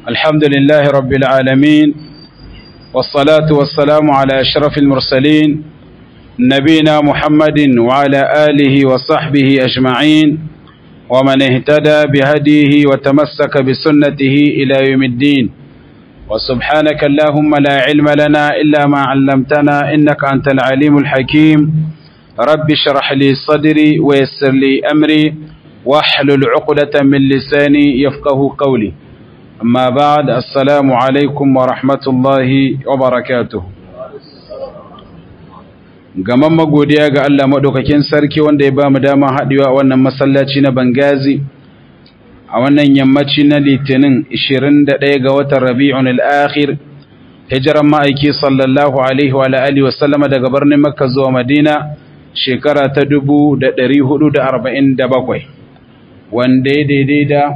الحمد لله رب العالمين والصلاة والسلام على أشرف المرسلين نبينا محمد وعلى آله وصحبه أجمعين ومن اهتدى بهديه وتمسك بسنته إلى يوم الدين وسبحانك اللهم لا علم لنا إلا ما علمتنا إنك أنت العليم الحكيم رب اشرح لي صدري ويسر لي أمري واحلل عقدة من لساني يفقه قولي أما بعد السلام عليكم ورحمة الله وبركاته gaman magodiya ga Allah maɗaukakin sarki wanda ya ba mu dama haɗewa a wannan masallaci na Bangazi a wannan yammaci na litinin 21 ga watan rabi'un al'akhir hijiran ma'aiki sallallahu alaihi wa alihi wa sallama daga birnin makka zuwa madina shekara ta 1447 wanda ya daidai da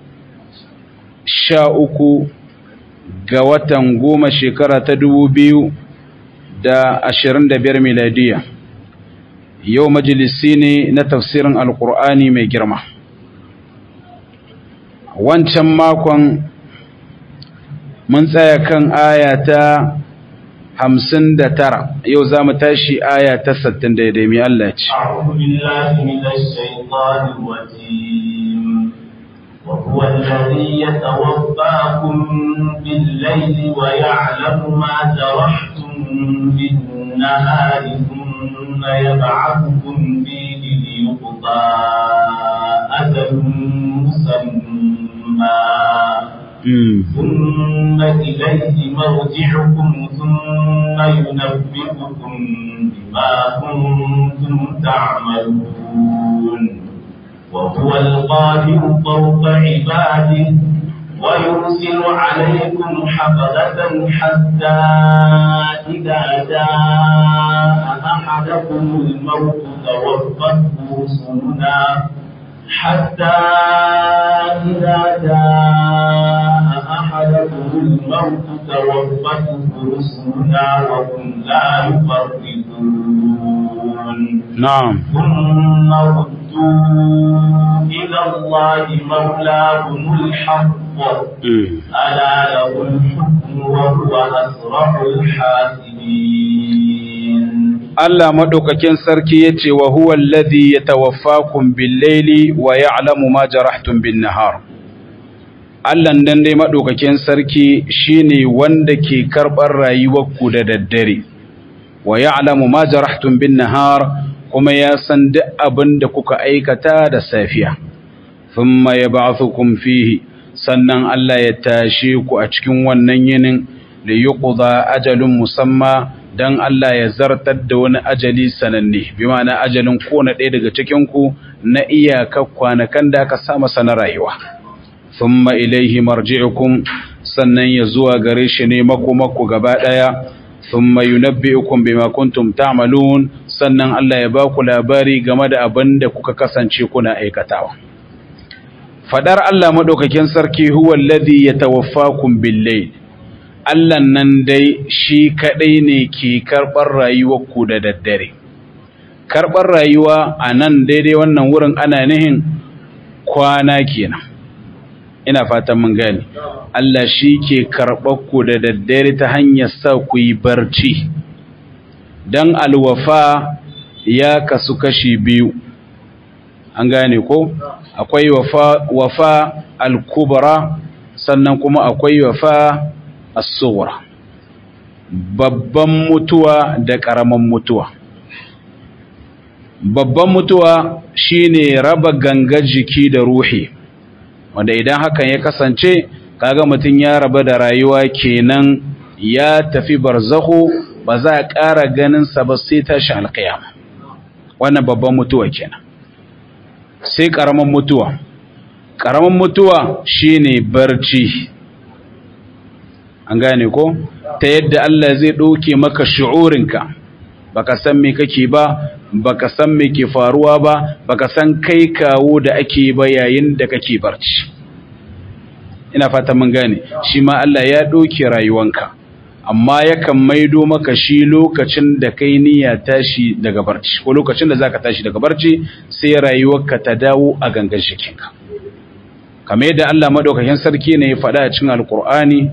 sha uku ga watan goma shekara ta dubu biyu da ashirin da biyar miladiya yau majalisi ne na tafsirin alkur'ani mai girma wancan makon mun tsaya kan aya ta hamsin da tara yau za mu tashi aya ta sattin daidai mai Allah ce وهو الذي يتوفاكم بالليل ويعلم ما جرحتم بالنهار ثم يبعثكم فيه ليقضى أجل مسمى ثم إليه مرجعكم ثم ينبئكم بما كنتم تعملون وهو القادر فوق عباده ويرسل عليكم حفظة حتى إذا جاء أحدكم الموت توفته رسلنا حتى إذا جاء أحدكم الموت توفته رسلنا وهم لا يفرقون نعم ثم ردوا إلى الله مولاهم الحق ألا له الحكم وهو أسرع الحاسبين Allah maɗaukakin sarki ya ce wa huwa alladhi yatawaffakum bil-laili wa ya'lamu ma jarahtum bin-nahar Allah dan dai maɗaukakin sarki shine wanda ke karɓar rayuwarku da daddare wa ya'lamu ma jarahtum bin-nahar kuma ya san duk abin da kuka aikata da safiya thumma yab'athukum fihi sannan Allah ya tashe ku a cikin wannan yinin da yuqda ajalun musamma dan Allah ya zartar da wani ajali sananne bi ma'ana ajalin kona ɗaya daga cikin ku na iyaka kwanakan da aka sa masa na rayuwa thumma ilaihi marji'ukum sannan ya zuwa gare shi ne makomako gaba ɗaya thumma yunabbi'ukum bima kuntum ta'malun sannan Allah ya ba ku labari game da abin da kuka kasance kuna aikatawa fadar Allah madaukakin sarki huwa alladhi yatawaffakum bil-layl Allah nan dai shi kaɗai ne ke karɓar rayuwarku da daddare. Karɓar rayuwa a nan daidai wannan wurin ana nihin kwana kenan. Ina fatan mun gani. Allah shi ke ku da daddare ta hanyar sa ku yi barci. Don alwafa ya kasu kashi biyu. An gane ko? Akwai wafa, wafa al-kubra sannan kuma akwai wafa as-sughra babban mutuwa da ƙaramin mutuwa babban mutuwa shine raba gangar jiki da ruhi wanda idan hakan ya kasance kaga mutum ya raba da rayuwa kenan ya tafi barzahu ba za a ƙara ganin sa ba sai tashi alƙiyama wannan babban mutuwa kenan sai ƙaramin mutuwa ƙaramin mutuwa shine barci an gane ko ta yadda Allah zai ɗauke maka shi'urinka baka san me kake ba baka san me ke faruwa ba baka san kai kawo da ake ba yayin da kake barci ina fata mun gane shi ma Allah ya ɗauke rayuwanka amma yakan maido maka shi lokacin da kai niyya tashi daga barci ko lokacin da zaka tashi daga barci sai rayuwarka ta dawo a gangan jikinka kamar yadda Allah madaukakin sarki ne ya faɗa a cikin alkur'ani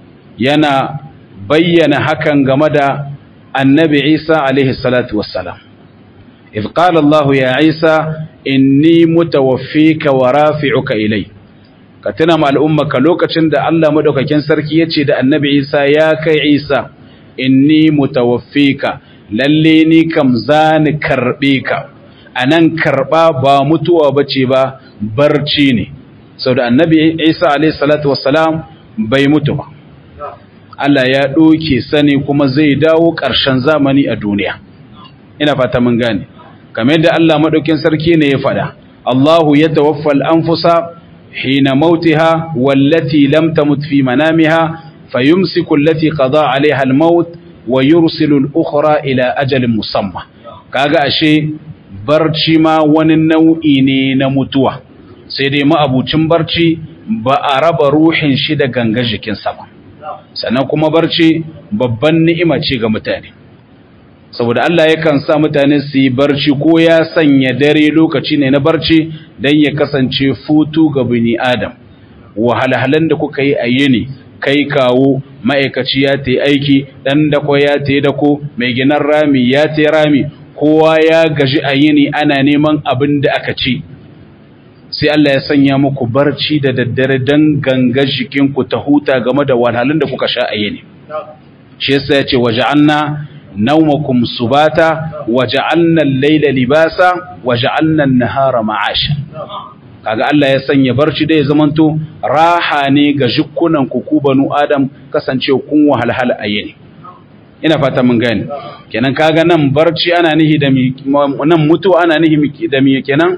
yana bayyana hakan game da annabi Isa alaihi salatu wassalam idh qala Allah ya Isa inni mutawaffika wa rafi'uka ilai ka tuna ma al'ummaka lokacin da Allah madaukakin sarki yace da annabi Isa ya kai Isa inni mutawaffika lalle ni kam zani karbe ka anan karba ba mutuwa bace ba barci ne saboda annabi Isa alaihi salatu wassalam bai mutu ba Allah ya ɗoke sani kuma zai dawo ƙarshen zamani a duniya ina fata mun gane kamar yadda Allah madaukin sarki ne ya faɗa Allahu ya tawaffal anfusa hina mautiha wallati lam tamut fi manamiha fayumsiku allati qada alaiha almaut wa yursilu al-ukhra ila ajalin musamma kaga ashe barci ma wani nau'i ne na mutuwa sai dai ma'abucin barci ba a raba ruhin shi da ganga jikinsa ba sannan kuma barci babban ni'ima ce ga mutane saboda Allah yakan sa mutane su yi barci ko ya sanya dare lokaci ne na barci don ya kasance futu ga bini adam wahalhalan da kuka yi a yini kai kawo ma'aikaci ya ta aiki ɗan dako ya ta dako mai ginan rami ya ta rami kowa ya gaji a yini ana neman abin da aka ci sai Allah ya sanya muku barci da daddare don gangar jikinku ta huta game da wahalhalun da kuka sha a yini shi yasa ya ce waja'alna naumakum subata waja'alna al-layla libasa waja'alna an-nahara ma'asha kaga Allah ya sanya barci da ya zamanto raha ne ga jikunan ku ku banu adam kasance kun wahalhal a yini ina fata mun gane kenan kaga nan barci ana nihi da nan mutu ana nihi da mi kenan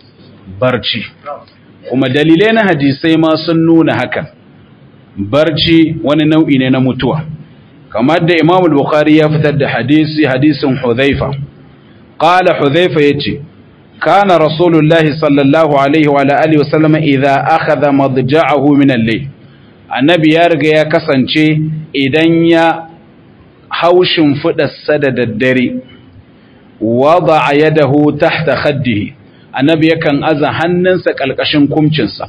barci kuma dalilai na hadisai ma sun nuna hakan barci wani nau'i ne na mutuwa kamar da Imam al-Bukhari ya fitar da hadisi hadisin Hudhaifa qala Hudhaifa yace kana rasulullahi sallallahu alaihi wa alihi wa sallama idza akhadha madja'ahu min al-layl annabi ya riga ya kasance idan ya haushin fudarsa da daddare wada'a yadahu tahta khaddihi annabi yakan aza hannunsa kalkashin kumcinsa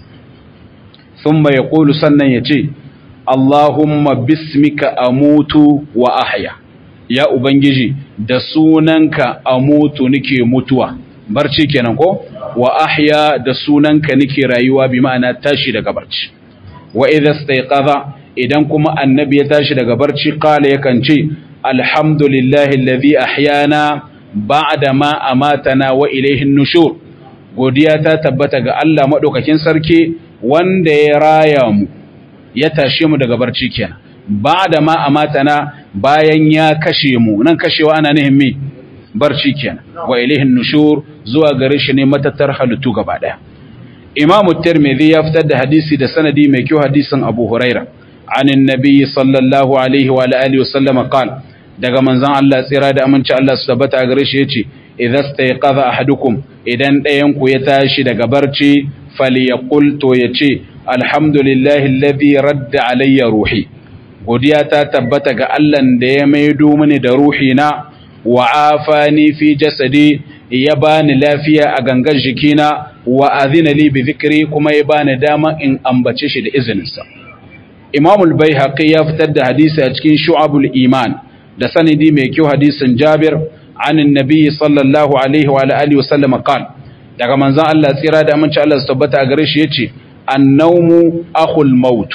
thumma yaqulu sannan yace Allahumma bismika amutu wa ahya ya ubangiji da sunanka amutu nake mutuwa barci kenan ko wa ahya da sunanka nake rayuwa bi ma'ana tashi daga barci wa idza istayqadha idan kuma annabi ya tashi daga barci qala yakan ce alhamdulillahi alladhi ahyana ba'da ma amatana wa ilayhi nushur godiya ta tabbata ga Allah madaukakin sarki wanda ya raya mu ya tashe mu daga barci kenan ba'da ma amatana bayan ya kashe mu nan kashewa ana nihin me barci kenan wa ilayhi nushur zuwa gare shi ne matattar halittu gaba daya imamu tirmidhi ya fitar da hadisi da sanadi mai kyau hadisin abu huraira anin nabiyyi sallallahu alaihi wa alihi wa sallama qala daga manzon Allah tsira da aminci Allah su tabbata a gare shi yace idza stayqadha ahadukum idan ɗayan ku ya tashi daga barci falyaqul to yace alhamdulillahi alladhi radda alayya ruhi godiya ta tabbata ga Allah da ya maido mini da ruhi na wa afani fi jasadi ya bani lafiya a gangan jikina wa azina li bi dhikri kuma ya bani dama in ambace shi da izininsa Imam al-Baihaqi ya fitar da hadisi a cikin Shu'abul Iman da sanidi mai kyau hadisin Jabir an annabi sallallahu alaihi wa alihi wasallam qal daga manzon Allah tsira da aminci Allah su tabbata a gare shi yace annawmu akhul maut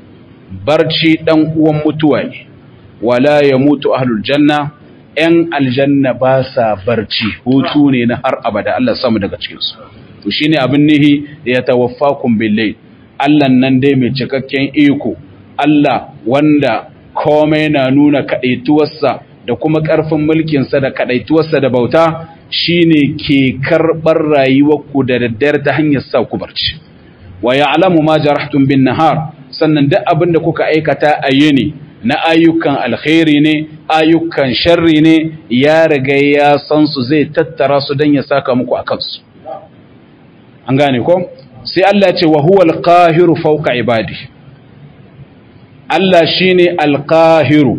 barci dan uwan mutuwa ne wala yamutu ahlul janna ‘yan aljanna ba sa barci hutu ne na har abada Allah samu daga cikinsu. To shi ne abin nihi da ya tawaffa kumbillai, Allah nan dai mai cikakken iko, Allah wanda komai na nuna kaɗaituwarsa da kuma ƙarfin mulkinsa da kaɗaituwarsa da bauta shi ne ke karɓar rayuwarku da daddare ta hanyar sa ku barci. Wa ya alamu ma jarahtun bin nahar, sannan duk abin da kuka aikata a yini na ayyukan alkhairi ne ayyukan sharri ne ya riga ya san su zai tattara su don ya saka muku a kansu an gane ko sai Allah ce wa huwa alqahiru fawqa ibadi Allah shine alqahiru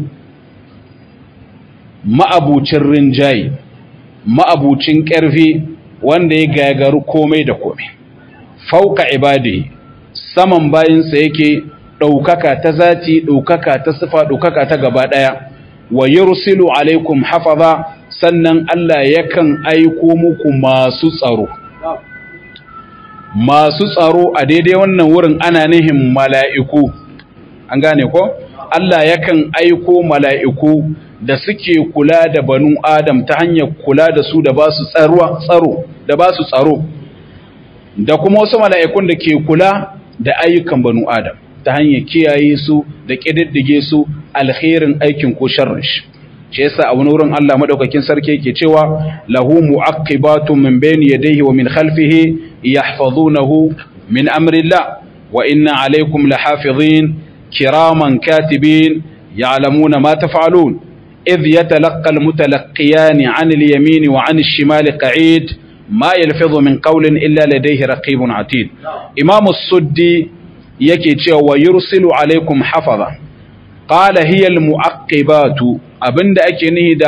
ma'abucin rinjayi ma'abucin ƙarfi wanda ya gagaru komai da komai fawqa ibadi saman bayinsa yake ɗaukaka ta zati ɗaukaka ta sifa ɗaukaka ta gaba ɗaya wa yursilu alaikum hafaza sannan Allah yakan aiko muku masu tsaro masu tsaro a daidai wannan wurin ana nihin mala'iku an gane ko Allah yakan aiko mala'iku da suke kula da banu Adam ta hanyar kula da su da ba su tsaro da ba su tsaro da kuma wasu mala'ikun da ke kula da ayyukan banu Adam ta hanyar kiyaye su da ƙididdige su alherin aikin ko sharrin shi shi yasa a wani wurin Allah madaukakin sarki yake cewa lahu mu'aqibatun min bayni yadayhi wa min khalfihi yahfazunahu min amrillah wa inna alaykum lahafizin kiraman katibin ya'lamuna ma taf'alun إذ يتلقى المتلقيان عن اليمين وعن الشمال قعيد ما يلفظ من قول إلا لديه رقيب عتيد إمام السدي يكي ويرسل عليكم حفظا قال هي المعقبات أبند أكنه دا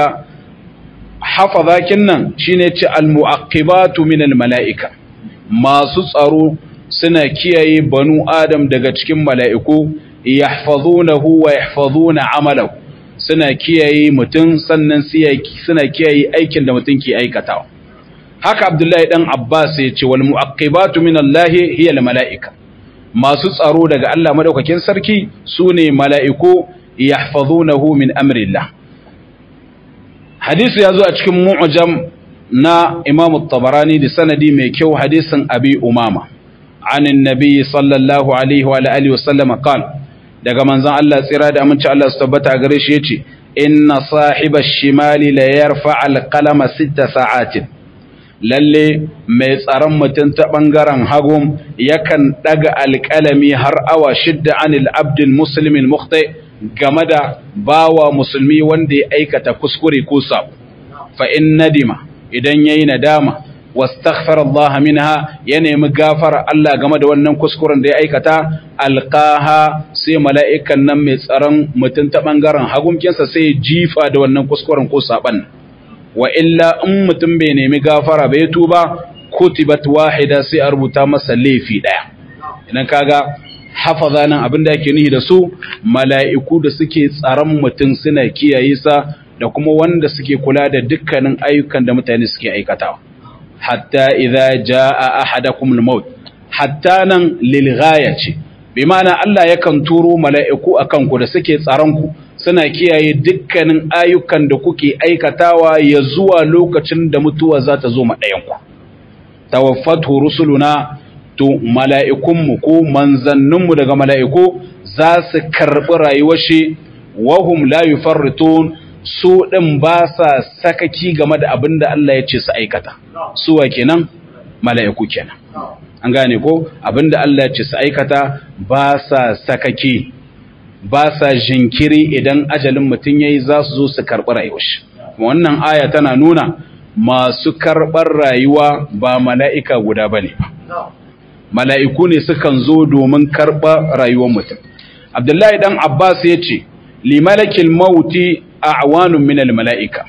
حفظا كنا شينيت المعقبات من الملائكة ما سسروا سنة كيي بنو آدم دقاتكم ملائكو يحفظونه ويحفظون عمله suna kiyaye mutum sannan suna kiyaye aikin da mutum ke aikatawa haka abdullahi dan abbas ya ce wal mu'aqibatu min allah hiya al mala'ika masu tsaro daga Allah madaukakin sarki sune mala'iku yahfazunahu min amrillah hadisi ya zo a cikin mu'jam na imam at-tabarani da sanadi mai kyau hadisin abi umama عن النبي صلى الله عليه وعلى اله وسلم قال daga manzon Allah tsira da aminci Allah su tabbata a gare shi yace inna sahiba shimali la yarfa al-qalama sita sa'atin lalle mai tsaron mutum ta bangaren hagum yakan daga alƙalami har awa shidda anil abdul muslimin mukhti game da bawa musulmi wanda ya aikata kuskure ko sabo fa in nadima idan yayi nadama wastaghfara Allah minha ya nemi gafara Allah game da wannan kuskuren da ya aikata alqaha sai mala'ikan nan mai tsaron mutum ta bangaren hagumkinsa sai jifa da wannan kuskuren ko saban wa illa in mutum bai nemi gafara bai tuba kutibat wahida sai a rubuta masa laifi daya idan kaga hafaza nan abin da yake nihi da su mala'iku da suke tsaron mutum suna kiyaye sa da kuma wanda suke kula da dukkanin ayyukan da mutane suke aikatawa hatta idza jaa ahadakum al-maut hatta nan lil ce bi ma'ana Allah yakan turo mala'iku akan ku da suke tsaron ku suna kiyaye dukkanin ayyukan da kuke aikatawa ya zuwa lokacin da mutuwa za ta zo ma ɗayan ku tawaffatu rusuluna to mala'ikun mu ko manzannin mu daga mala'iku za su karbi rayuwar shi wahum la yufarritun su ɗin ba sa sakaki game da abin da Allah ya ce su aikata suwa kenan mala'iku kenan an gane ko abin da Allah ya ce su aikata ba sa sakaki ba sa jinkiri idan ajalin mutum ya yi za su zo su karɓi rayuwar shi wannan aya tana nuna masu karɓar rayuwa ba mala'ika guda ba ne mala'iku ne sukan zo domin karɓar rayuwar mutum abdullahi dan abbas ya ce limalakil mauti a'wanun minal mala'ika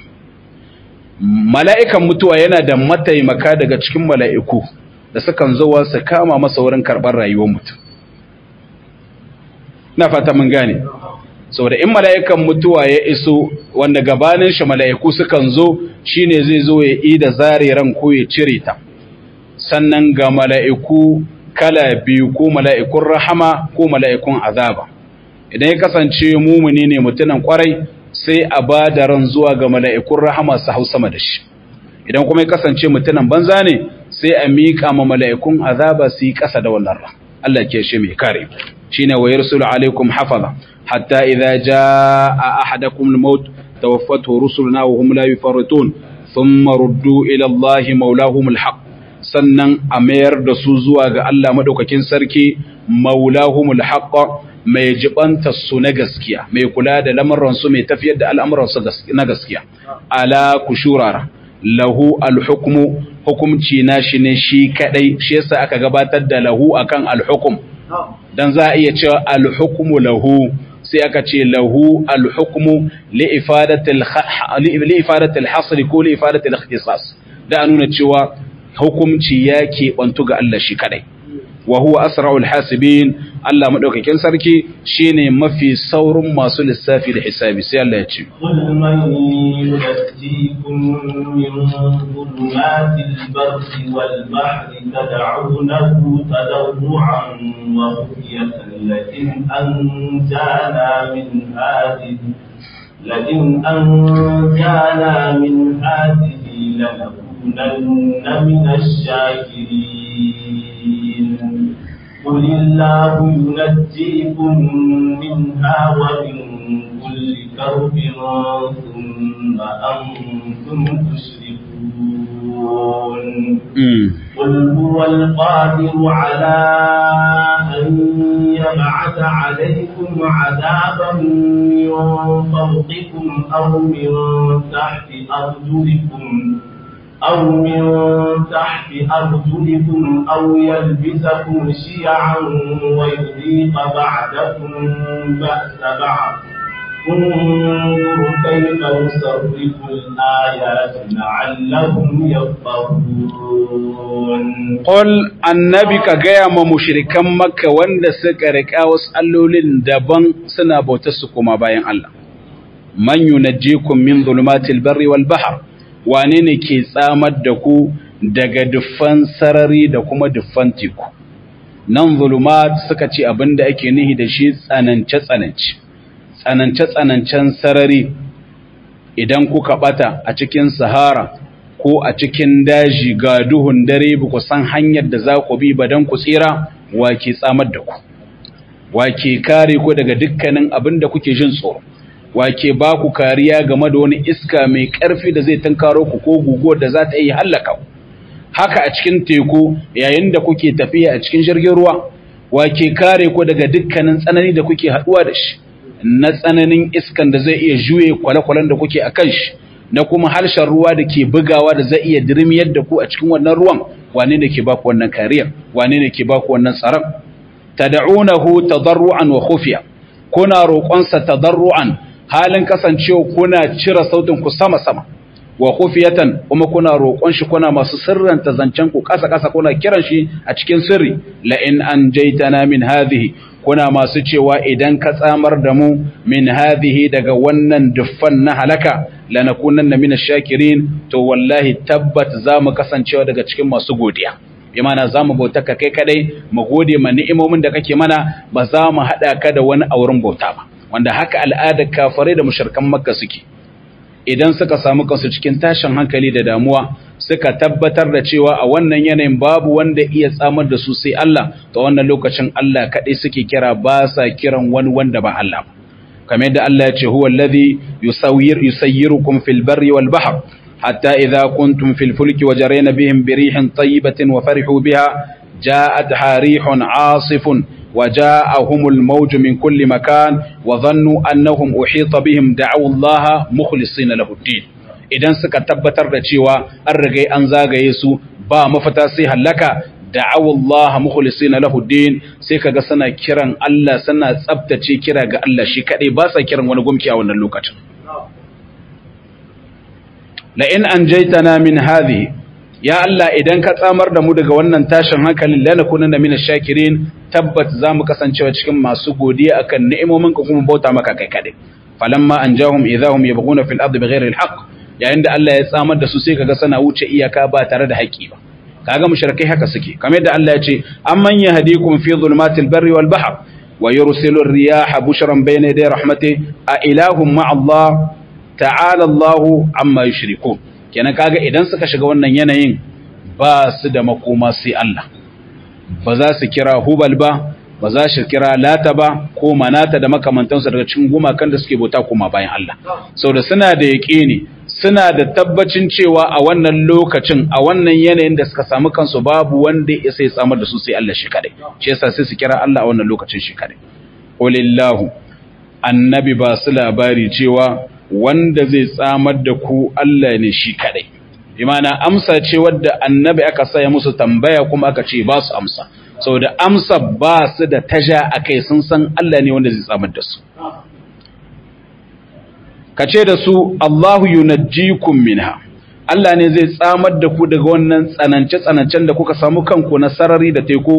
mala'ikan mutuwa yana da mataimaka daga cikin mala'iku da sukan zuwa su kama masa wurin karɓar rayuwar mutum na fata mun gane saboda in mala'ikan mutuwa ya iso wanda gabanin shi mala'iku sukan zo shine zai zo ya yi da zare ran ko ya cire ta sannan ga mala'iku kala biyu ko mala'ikun rahama ko mala'ikun azaba idan ya kasance mumuni ne mutunan kwarai sai a ba da ran zuwa ga mala'ikun rahama su hau sama da shi idan kuma ya kasance mutunan banza ne sai a miƙa ma mala'ikun azaba su yi ƙasa da wannan ran Allah ke shi mai kare shine wa yarsulu alaikum hafaza hatta idza jaa ahadakum al-maut tawaffatu rusuluna wa hum la yufarritun thumma ruddu ila Allah maulahum al-haq sannan a mayar da su zuwa ga Allah madaukakin sarki maulahum al-haq mai jibanta su na gaskiya mai kula da lamuransu mai tafiyar da al'amuransu na gaskiya ala ku shurara lahu alhukmu hukumci na shi ne shi kadai shi yasa aka gabatar da lahu akan alhukum dan za a iya cewa alhukmu lahu sai aka ce lahu alhukmu li ifadatil hasri ko li ifadatil ikhtisas da nuna cewa hukumci ya ke bantu ga Allah shi kadai wa huwa asra'ul hasibin Allah madaukakin sarki shine mafi saurin masu lissafi da hisabi sai Allah ya ce قل من ينجيكم من ظلمات البر والبحر تدعونه تضرعا وخفية لئن أنجانا من هذه لئن أنجانا من هذه لنكونن من الشاكرين قل الله ينجيكم منها ومن كل كرب ثم أنتم تشركون قل هو القادر على أن يبعث عليكم عذابا من فوقكم أو من تحت أرجلكم أو من تحت أرجلكم أو يلبسكم شيعا ويذيق بعدكم بأس بعض انظر كيف نصرف الآيات لعلهم يفقهون Qul annabi ka gaya ma mushrikan Makka wanda suka riƙa wasu allolin daban suna bautar su kuma bayan Allah. Man yunajjikum min zulumatil barri wal bahr wane ne ke tsamar da ku daga duffan sarari da kuma duffan teku. Nan zulumat suka ce abin da ake nihi da shi tsanance-tsanance. Tsanance-tsanancen sarari idan kuka bata a cikin Sahara ko a cikin daji ga duhun dare ba ku san hanyar da za ku bi ba don ku tsira wa ke tsamar da ku wa ke kare ku daga dukkanin abin da kuke jin tsoro wa ke ba ku kariya game da wani iska mai ƙarfi da zai tunkaro ku ko guguwar da za ta yi hallaka ku haka a cikin teku yayin da kuke tafiya a cikin jirgin ruwa wa ke kare ku daga dukkanin tsanani da kuke haɗuwa da shi na tsananin iskan da zai iya juye kwale-kwalen da kuke a kan shi na kuma harshen ruwa da ke bugawa da zai iya dirmiyar da ku a cikin wannan ruwan wane ne ke baku wannan kariyar wane ne ke baku wannan tsaron tad'unahu tadarruan wa khufiya kuna roƙonsa tadarruan halin kasancewa kuna cire sautin ku sama sama wa khufiyatan kuma kuna roƙon shi kuna masu sirranta zancen ku kasa kasa kuna kiran shi a cikin sirri la in anjaytana min hadhihi kuna masu cewa idan ka tsamar da mu min hadhihi daga wannan duffan na halaka lanakunanna min ash-shakirin to wallahi tabbat zamu kasancewa daga cikin masu godiya bi mana zamu bauta ka kai kadai mu gode ma ni'imomin da kake mana ba za mu hada ka da wani auren bauta ba wanda haka al'adar kafirai da mushrikan makka suke idan suka samu kansu cikin tashin hankali da damuwa suka tabbatar da cewa a wannan yanayin babu wanda iya tsamar da su sai Allah to wannan lokacin Allah kadai suke kira ba sa kiran wani wanda ba Allah ba kamar yadda Allah ya ce huwa alladhi yusawwir yusayyirukum fil barri wal bahr hatta idha kuntum fil fulki wajarayna bihim bi rihin tayyibatin wa farihu biha ja'at harihun 'asifun وجاءهم الموج من كل مكان وظنوا أنهم أحيط بهم دعوا الله مخلصين له الدين idan suka tabbatar da cewa an rigai an zagaye su ba mafita sai halaka da'awu Allah mukhlisina lahu din sai kaga suna kiran Allah suna tsaftace kira ga Allah shi kadai ba sa kiran wani gumki a wannan lokacin la in anjaytana min hadhihi ya Allah idan ka tsamar da mu daga wannan tashin hankalin lanakunanna minash shakirin tabbat zamu kasancewa cikin masu godiya akan ni'imomin ka kuma bauta maka kai kadai falamma anjahum idahum yabghuna fil ardi bighairi alhaq yayin da Allah ya tsamar da su sai kaga sana wuce iyaka ba tare da haƙi ba kaga mushrikai haka suke kamar yadda Allah ya ce amman yahdikum fi dhulumatil barri wal bahr wa yursilu ar-riyaha bushran bayna yaday rahmatihi a ilahum ma'a Allah ta'ala Allah amma yushrikun kenan kaga idan suka shiga wannan yanayin ba su da makoma sai Allah ba za su kira hubal ba ba za su kira lata ba ko manata da makamantansu daga cikin gumakan da suke bauta kuma bayan Allah saboda suna da yaƙini suna da tabbacin cewa a wannan lokacin a wannan yanayin da suka samu kansu babu wanda ya sai samar da su sai Allah shi kadai shi yasa sai su kira Allah a wannan lokacin shi kadai qulillahu annabi ba su labari cewa wanda zai tsamar da ku Allah ne shi kadai imana amsa ce wadda annabi aka saya musu tambaya kuma aka ce ba su amsa saboda amsa ba su da taja akai sun san Allah ne wanda zai tsamar da su kace da su Allahu yunajjikum minha Allah ne zai tsamar da ku daga wannan tsanance tsanancen da kuka samu kanku na sarari da teku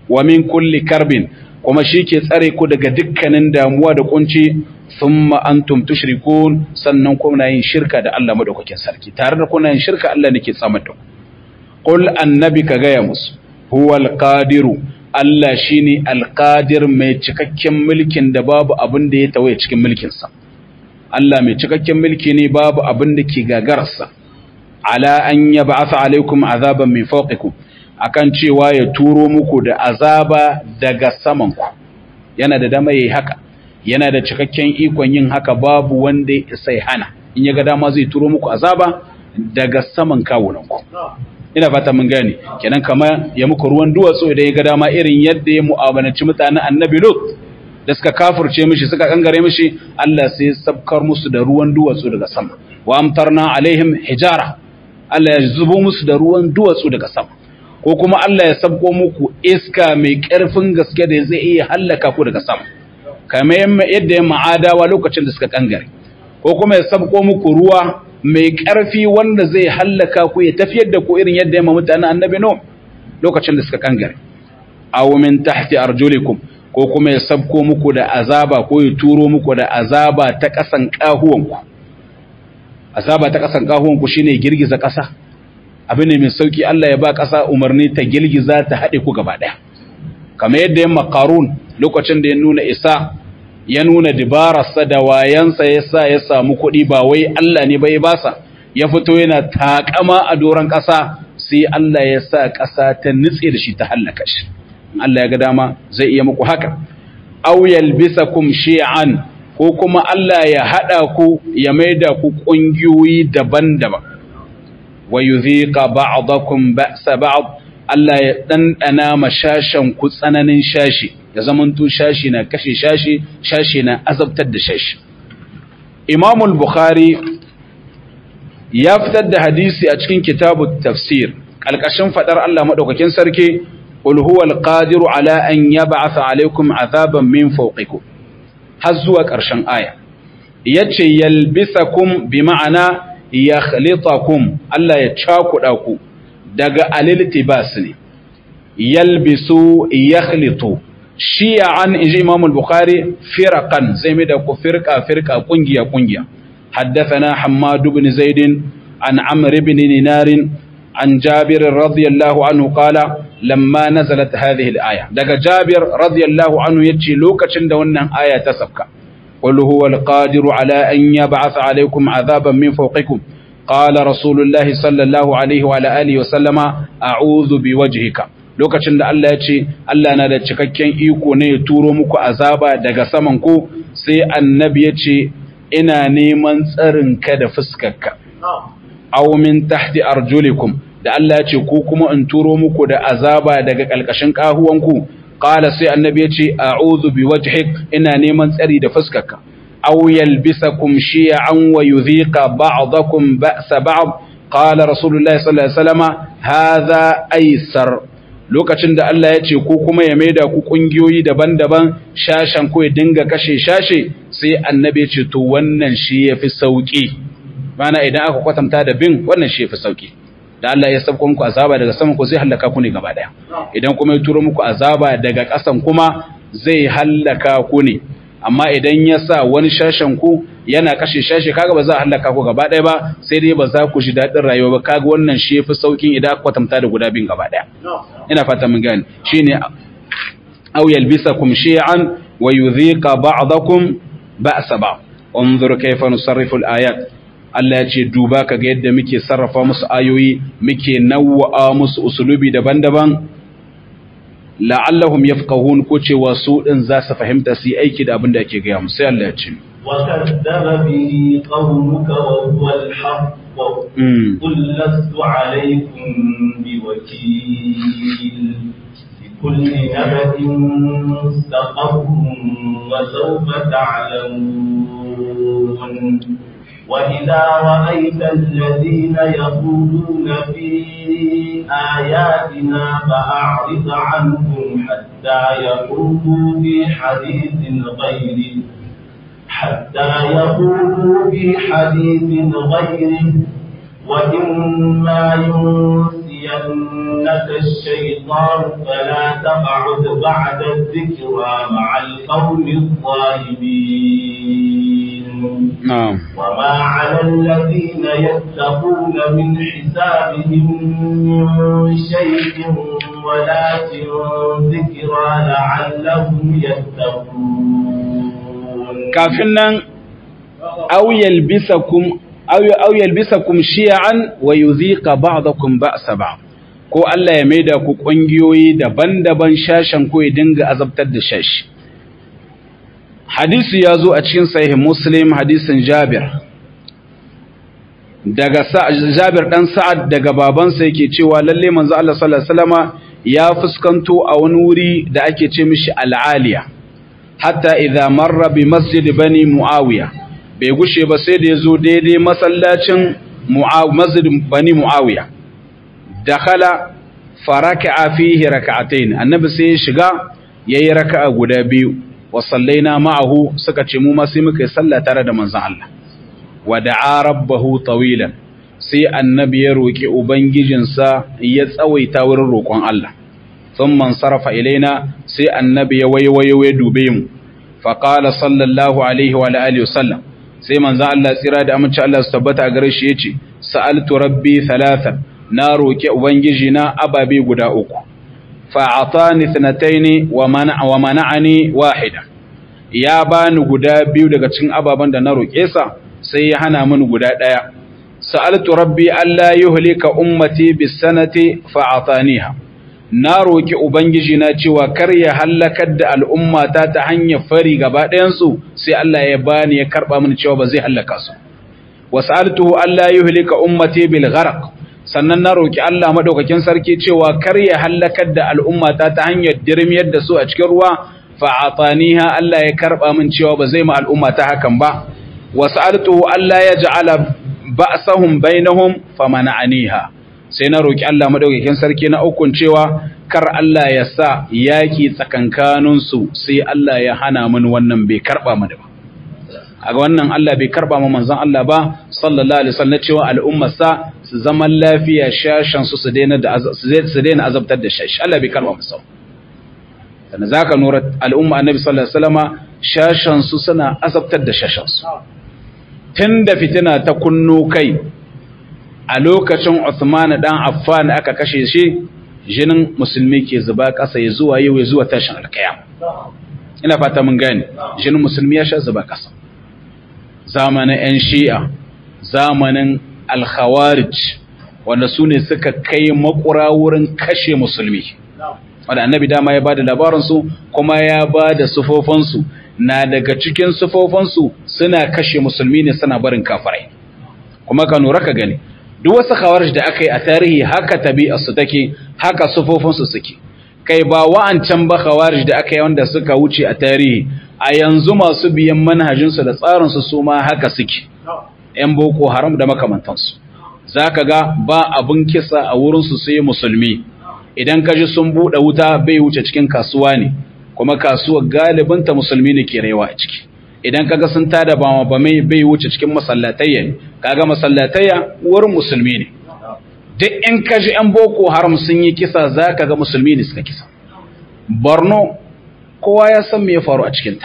wa min kulli karbin kuma shi ke tsare ku daga dukkanin damuwa da kunci thumma antum tushrikun sannan kuna yin shirka da Allah madaukakin sarki tare da kuna yin shirka Allah nake tsamar da ku qul annabi ka gaya musu huwal qadiru Allah shine alqadir mai cikakken mulkin da babu abin da ya tawaye cikin mulkin sa Allah mai cikakken mulki ne babu abin da ke gagararsa ala an yab'atha alaikum azaban min fawqikum akan cewa ya turo muku da azaba daga saman ku yana da dama yayi haka yana da cikakken ikon yin haka babu wanda sai hana in ya ga dama zai turo muku azaba daga saman kawunan ku ina fata mun gane kenan kama ya muku ruwan duwatsu idan ya ga dama irin yadda ya mu'amalanci mutanen annabi lut da suka kafurce mishi suka kangare mishi Allah sai ya sabkar musu da ruwan duwatsu daga sama wa amtarna alaihim hijara Allah ya zubo musu da ruwan duwatsu daga sama ko kuma Allah ya sabko muku iska mai ƙarfin gaske da zai iya hallaka ku daga sama kamar yadda ya ma'adawa lokacin da suka kangare ko kuma ya sabko muku ruwa mai ƙarfi wanda zai hallaka ku ya tafiyar da ku irin yadda ya ma mutanen annabi no lokacin da suka kangare aw min tahti arjulikum ko kuma ya sabko muku da azaba ko ya turo muku da azaba ta ƙasan ƙahuwanku azaba ta ƙasan ƙahuwanku shine girgiza ƙasa abin ne mai sauki Allah ya ba ƙasa umarni ta girgiza ta haɗe ku gaba ɗaya kamar yadda ya makarun lokacin da ya nuna isa ya nuna dibararsa da wayansa ya sa ya samu kuɗi ba wai Allah ne bai basa ya fito yana taƙama a doron ƙasa sai Allah ya sa ƙasa ta nutse da shi ta hallaka shi Allah ya ga dama zai iya muku haka aw yalbisakum shi'an ko kuma Allah ya hada ku ya maida ku kungiyoyi daban-daban wa yudhiqa ba'dakum ba'sa ba'd Allah ya dandana mashashan ku tsananin shashi ya zamanto shashi na kashe shashi shashi na azabtar da shashi Imam al-Bukhari ya fitar da hadisi a cikin kitabut tafsir kalkashin fadar Allah madaukakin sarki قل هو القادر على أن يبعث عليكم عذابا من فوقكم هزوا كرشن آية يتشي يلبسكم بمعنى يخلطكم ألا يتشاكو أكو دقا الالتباسني يلبسوا يخلطوا شيعا إجي إمام البخاري فرقا زي مدكو فرقة فرقة قنجية قنجية حدثنا حماد بن زيد عن عمرو بن نينار عن جابر رضي الله عنه قال lamma nazalat hadhihi al-aya daga Jabir radiyallahu anhu yace lokacin da wannan aya ta sabka qul huwa al-qadiru ala an yab'atha alaykum adhaban min fawqikum qala rasulullah sallallahu alaihi wa alihi wa sallama a'udhu biwajhika lokacin da Allah yace Allah na da cikakken iko ne ya turo muku azaba daga saman ku sai annabi yace ina neman tsarin ka da fuskarka aw min tahti arjulikum da Allah ya ce ko kuma in turo muku da azaba daga ƙalƙashin ƙahuwanku qala sai annabi ya ce a'udhu biwajhik ina neman tsari da fuskarka aw yalbisakum shi'an wa yudhiqa ba'dakum ba'sa ba'd qala rasulullahi sallallahu alaihi wasallama hadha aysar lokacin da Allah ya ce ko kuma ya maida ku kungiyoyi daban-daban shashan ko ya dinga kashe shashe sai annabi ya ce to wannan shi yafi sauki mana idan aka kwatanta da bin wannan shi yafi sauki da Allah ya sabko muku azaba daga saman ku zai halaka ku ne gaba daya idan kuma ya turo muku azaba daga ƙasan kuma zai halaka ku ne amma idan ya sa wani shashen ku yana kashe shashe kaga ba za a halaka ku gaba daya ba sai dai ba za ku ji daɗin rayuwa ba kaga wannan shi yafi saukin idan aka kwatanta da guda bin gaba daya ina fata mun gane shine aw yalbisakum shi'an wa yudhiqa ba'dakum ba'sa ba'd انظر كيف نصرف الآيات Allah ya ce duba ka ga yadda muke sarrafa musu ayoyi muke nawwa'a musu usulubi daban-daban la'allahum yafqahun ko cewa su din za su fahimta su yi aiki da abin da ake gaya musu sai Allah ya ce وكذب به قومك وهو الحق قل لست عليكم بوكيل لكل نبأ مستقر وسوف تعلمون وإذا رأيت الذين يخوضون في آياتنا فأعرض عنهم حتى يخوضوا في حديث غيره حتى يخوضوا في حديث غيره وإما ينسينك ينسينك الشيطان فلا تقعد بعد الذكرى مع القوم الظالمين نعم وما على الذين يتقون من حسابهم من شيء ولكن ذكرى لعلهم يتقون kafin nan aw yalbisakum aw aw yalbisakum shi'an wa yudhiqa ba'dakum ba'sa ba'd ko Allah ya maida ku kungiyoyi daban-daban shashan ko ya dinga azabtar da shashi hadisi ya zo a cikin sahih muslim hadisin jabir daga jabir dan sa'ad daga babansa yake cewa lalle manzo Allah sallallahu alaihi wasallama ya fuskanto a wani wuri da ake ce mishi al'aliya hatta idza marra bi masjid bani muawiya bai gushe ba sai da yazo daidai masallacin masjid bani muawiya dakhala faraka'a fihi rak'atayn annabi sai ya shiga yayi raka'a guda biyu wa sallaina ma'ahu suka ce mu ma sai muka yi sallah tare da manzon Allah wa da'a rabbahu tawilan sai annabi ya roki ubangijinsa ya tsawaita wurin roƙon Allah thumma sarafa ilaina sai annabi ya waiwayo ya dube mu fa qala sallallahu alaihi wa alihi wasallam sai manzon Allah tsira da amince Allah su tabbata a gare shi yace sa'altu rabbi thalathan na roki ubangijina ababe guda uku fa'atani thnataini wa mana wa mana'ani wahida ya bani guda biyu daga cikin ababan da na roke sa sai ya hana mini guda daya sa'altu rabbi alla yuhlika ummati bis sanati fa'ataniha na roki ubangiji na cewa kar ya halakar da al'ummata ta hanyar fari gaba ɗayan su sai Allah ya bani ya karba mini cewa ba zai halaka su wasa'altuhu alla yuhlika ummati bil gharq sannan na roƙi Allah maɗaukakin sarki cewa kar ya hallakar da al'ummata ta hanyar dirmiyar da su a cikin ruwa fa'ataniha Allah ya karɓa min cewa ba zai ma al'ummata hakan ba wasu altuhu Allah ya ja'ala ba'sahum bainahum famana'aniha sai na roƙi Allah maɗaukakin sarki na ukun cewa kar Allah ya sa yaƙi tsakankaninsu sai Allah ya hana min wannan bai karɓa mini ba a wannan Allah bai karɓa ma manzon Allah ba sallallahu alaihi wasallam cewa al'ummarsa su zaman lafiya shashan su su daina azabtar da shashi Allah bai karba musu sannan zaka nura al'umma annabi sallallahu alaihi wasallama shashan su suna azabtar da shashan su tunda fitina ta kunno kai a lokacin Uthman dan Affan aka kashe shi jinin musulmi ke zuba kasa ya zuwa yau ya zuwa tashin alkiyam ina fata mun gane jinin musulmi ya sha zuba kasa zamanin yan shi'a zamanin alkhawarij wanda su ne suka kai makura wurin kashe musulmi wanda annabi dama ya bada labaransu kuma ya bada sufofansu na daga cikin sufofansu suna kashe musulmi ne suna barin kafirai kuma ka nura ka gani duk wasu khawarij da aka yi a tarihi haka tabi'arsu take haka sufofansu suke kai ba wa'ancan ba khawarij da aka yi wanda suka wuce a tarihi a yanzu masu biyan manhajinsu da tsarinsu su ma haka suke ‘yan boko haram da makamantansu, za ka ga ba abin kisa a wurinsu sai musulmi, idan ka ji sun buɗe wuta bai wuce cikin kasuwa ne, kuma kasuwar galibinta musulmi ne ke rayuwa a ciki. Idan ka ga sun tada ba ba mai bai wuce cikin masallatayya ne, kaga masallatayya wurin musulmi ne. Duk in ka ji ‘yan boko haram sun yi kisa za ka ga musulmi ne suka kisa. Borno, kowa ya san me ya faru a cikinta.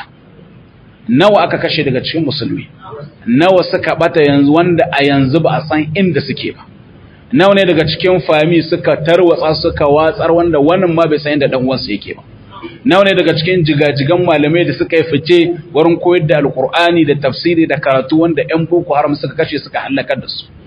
Nawa aka kashe daga cikin musulmi. nawa suka bata yanzu wanda a yanzu ba a san inda suke ba nawa ne daga cikin fami suka tarwatsa suka watsar wanda wannan ma bai san inda dan uwansa yake ba nawa ne daga cikin jigajigan malamai da suka yi fice wurin koyar da alkur'ani da tafsiri da karatu wanda yan boko haram suka kashe suka halakar da su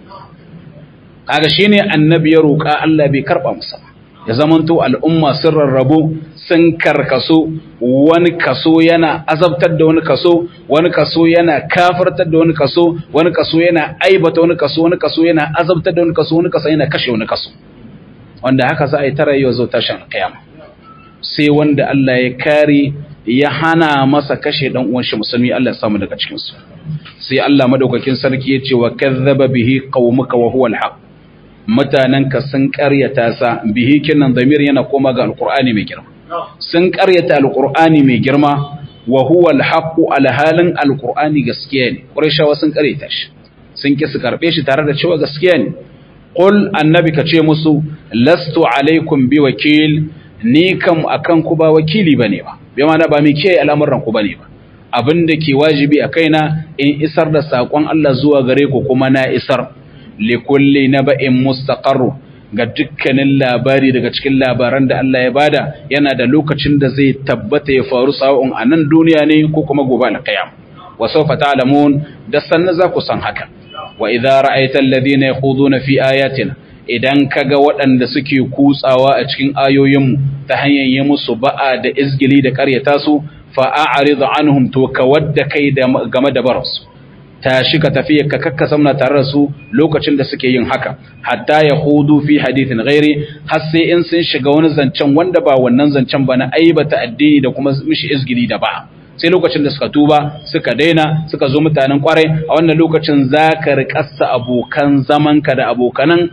kaga shine annabi ya roƙa Allah bai karba musa ya zamanto al'umma sun rarrabu sun karkaso wani kaso yana azabtar da wani kaso wani kaso yana kafartar da wani kaso wani kaso yana aibata wani kaso wani kaso yana azabtar da wani kaso wani kaso yana kashe wani kaso wanda haka za a yi tara yau zo tashin kiyama sai wanda Allah ya kare ya hana masa kashe dan uwan shi musulmi Allah ya samu daga cikin su sai Allah madaukakin sarki ya ce wa kazzaba bihi qaumuka wa huwa al mutanenka sun ƙaryata sa bihi kinan zamir yana koma ga alqur'ani mai girma sun ƙaryata alqur'ani mai girma wa huwa alhaqu alhalin alqur'ani gaskiya ne qurayshawa sun ƙaryata shi sun ki su karbe shi tare da cewa gaskiya ne qul annabi ka ce musu lastu alaikum bi wakil ni kam akan ku ba wakili bane ba bai mana ba mai kiyaye al'amuran ku bane ba abin da ke wajibi a kaina in isar da saƙon Allah zuwa gare ku kuma na isar likulli naba'in mustaqarru ga dukkanin labari daga cikin labaran da Allah ya bada yana da lokacin da zai tabbata ya faru sawa'un a nan duniya ne ko kuma gobe alqiyam wa sawfa ta'lamun da sanna za ku san haka wa idza ra'aita alladhina yakhuduna fi ayatina idan kaga waɗanda suke kutsawa a cikin ayoyinmu ta hanyar yi musu ba'a da izgili da ƙaryata su fa'a'aridu anhum to ka wadda kai game da baransu tashi ka tafi ka kakka samna tare da su lokacin da suke yin haka hatta ya hudu fi hadithin ghairi har sai in sun shiga wani zancen wanda ba wannan zancen ba na aibata addini da kuma mishi izgili da ba sai lokacin da suka tuba suka daina suka zo mutanen kwarai a wannan lokacin za ka rikassa abokan zamanka da abokanan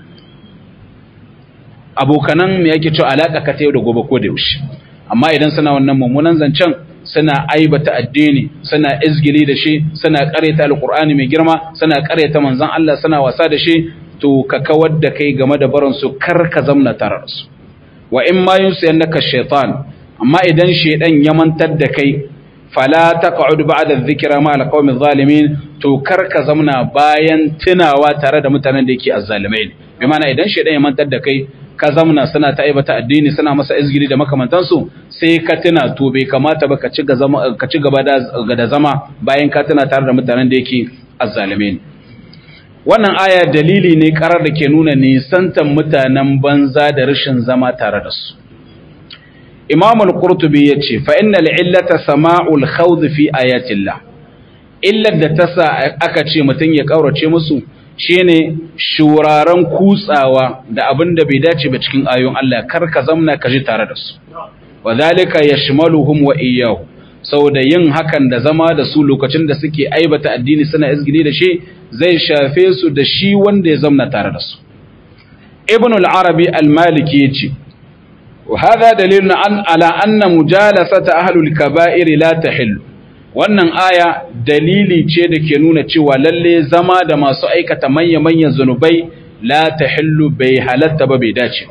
abokanan me yake cewa alaka ka ta yau da gobe ko da yaushe amma idan suna wannan mummunan zancen suna aibata addini suna izgili da shi suna kareta alqur'ani mai girma suna kareta manzon Allah suna wasa da shi to ka kawar da kai game da barin su kar ka zamna tare da su wa in ma yunsiyannaka shaytan amma idan shaydan ya mantar da kai fala taq'ud ba'da dhikra ma alqawmi adh-dhalimin to kar ka zamna bayan tunawa tare da mutanen da yake azzalimai bi ma'ana idan shaydan ya mantar da kai ka zamna suna ta aibata addini suna masa izgiri da makamantansu sai ka tuna to bai kamata ba ka ci gaba da zama bayan ka tuna tare da mutanen da yake azzalime ne wannan aya dalili ne karar da ke nuna nisantan mutanen banza da rashin zama tare da su imam al-qurtubi yace fa innal illata sama'ul khawd fi ayatillah illar da ta sa aka ce mutun ya kaurace musu shine shuraren kutsawa da abin da bai dace ba cikin ayoyin Allah kar ka zamna ka ji tare da su wadhalika yashmaluhum wa iyyahu saboda yin hakan da zama da su lokacin da suke aibata addini suna izgili da shi zai shafe su da shi wanda ya zamna tare da su ibn al-arabi al-maliki yace wa hadha dalilun an ala anna mujalasata ahlul kaba'ir la tahillu wannan aya dalili ce da ke nuna cewa lalle zama da masu aikata manya-manyan zunubai la ta hillu bai halatta ba bai dace ba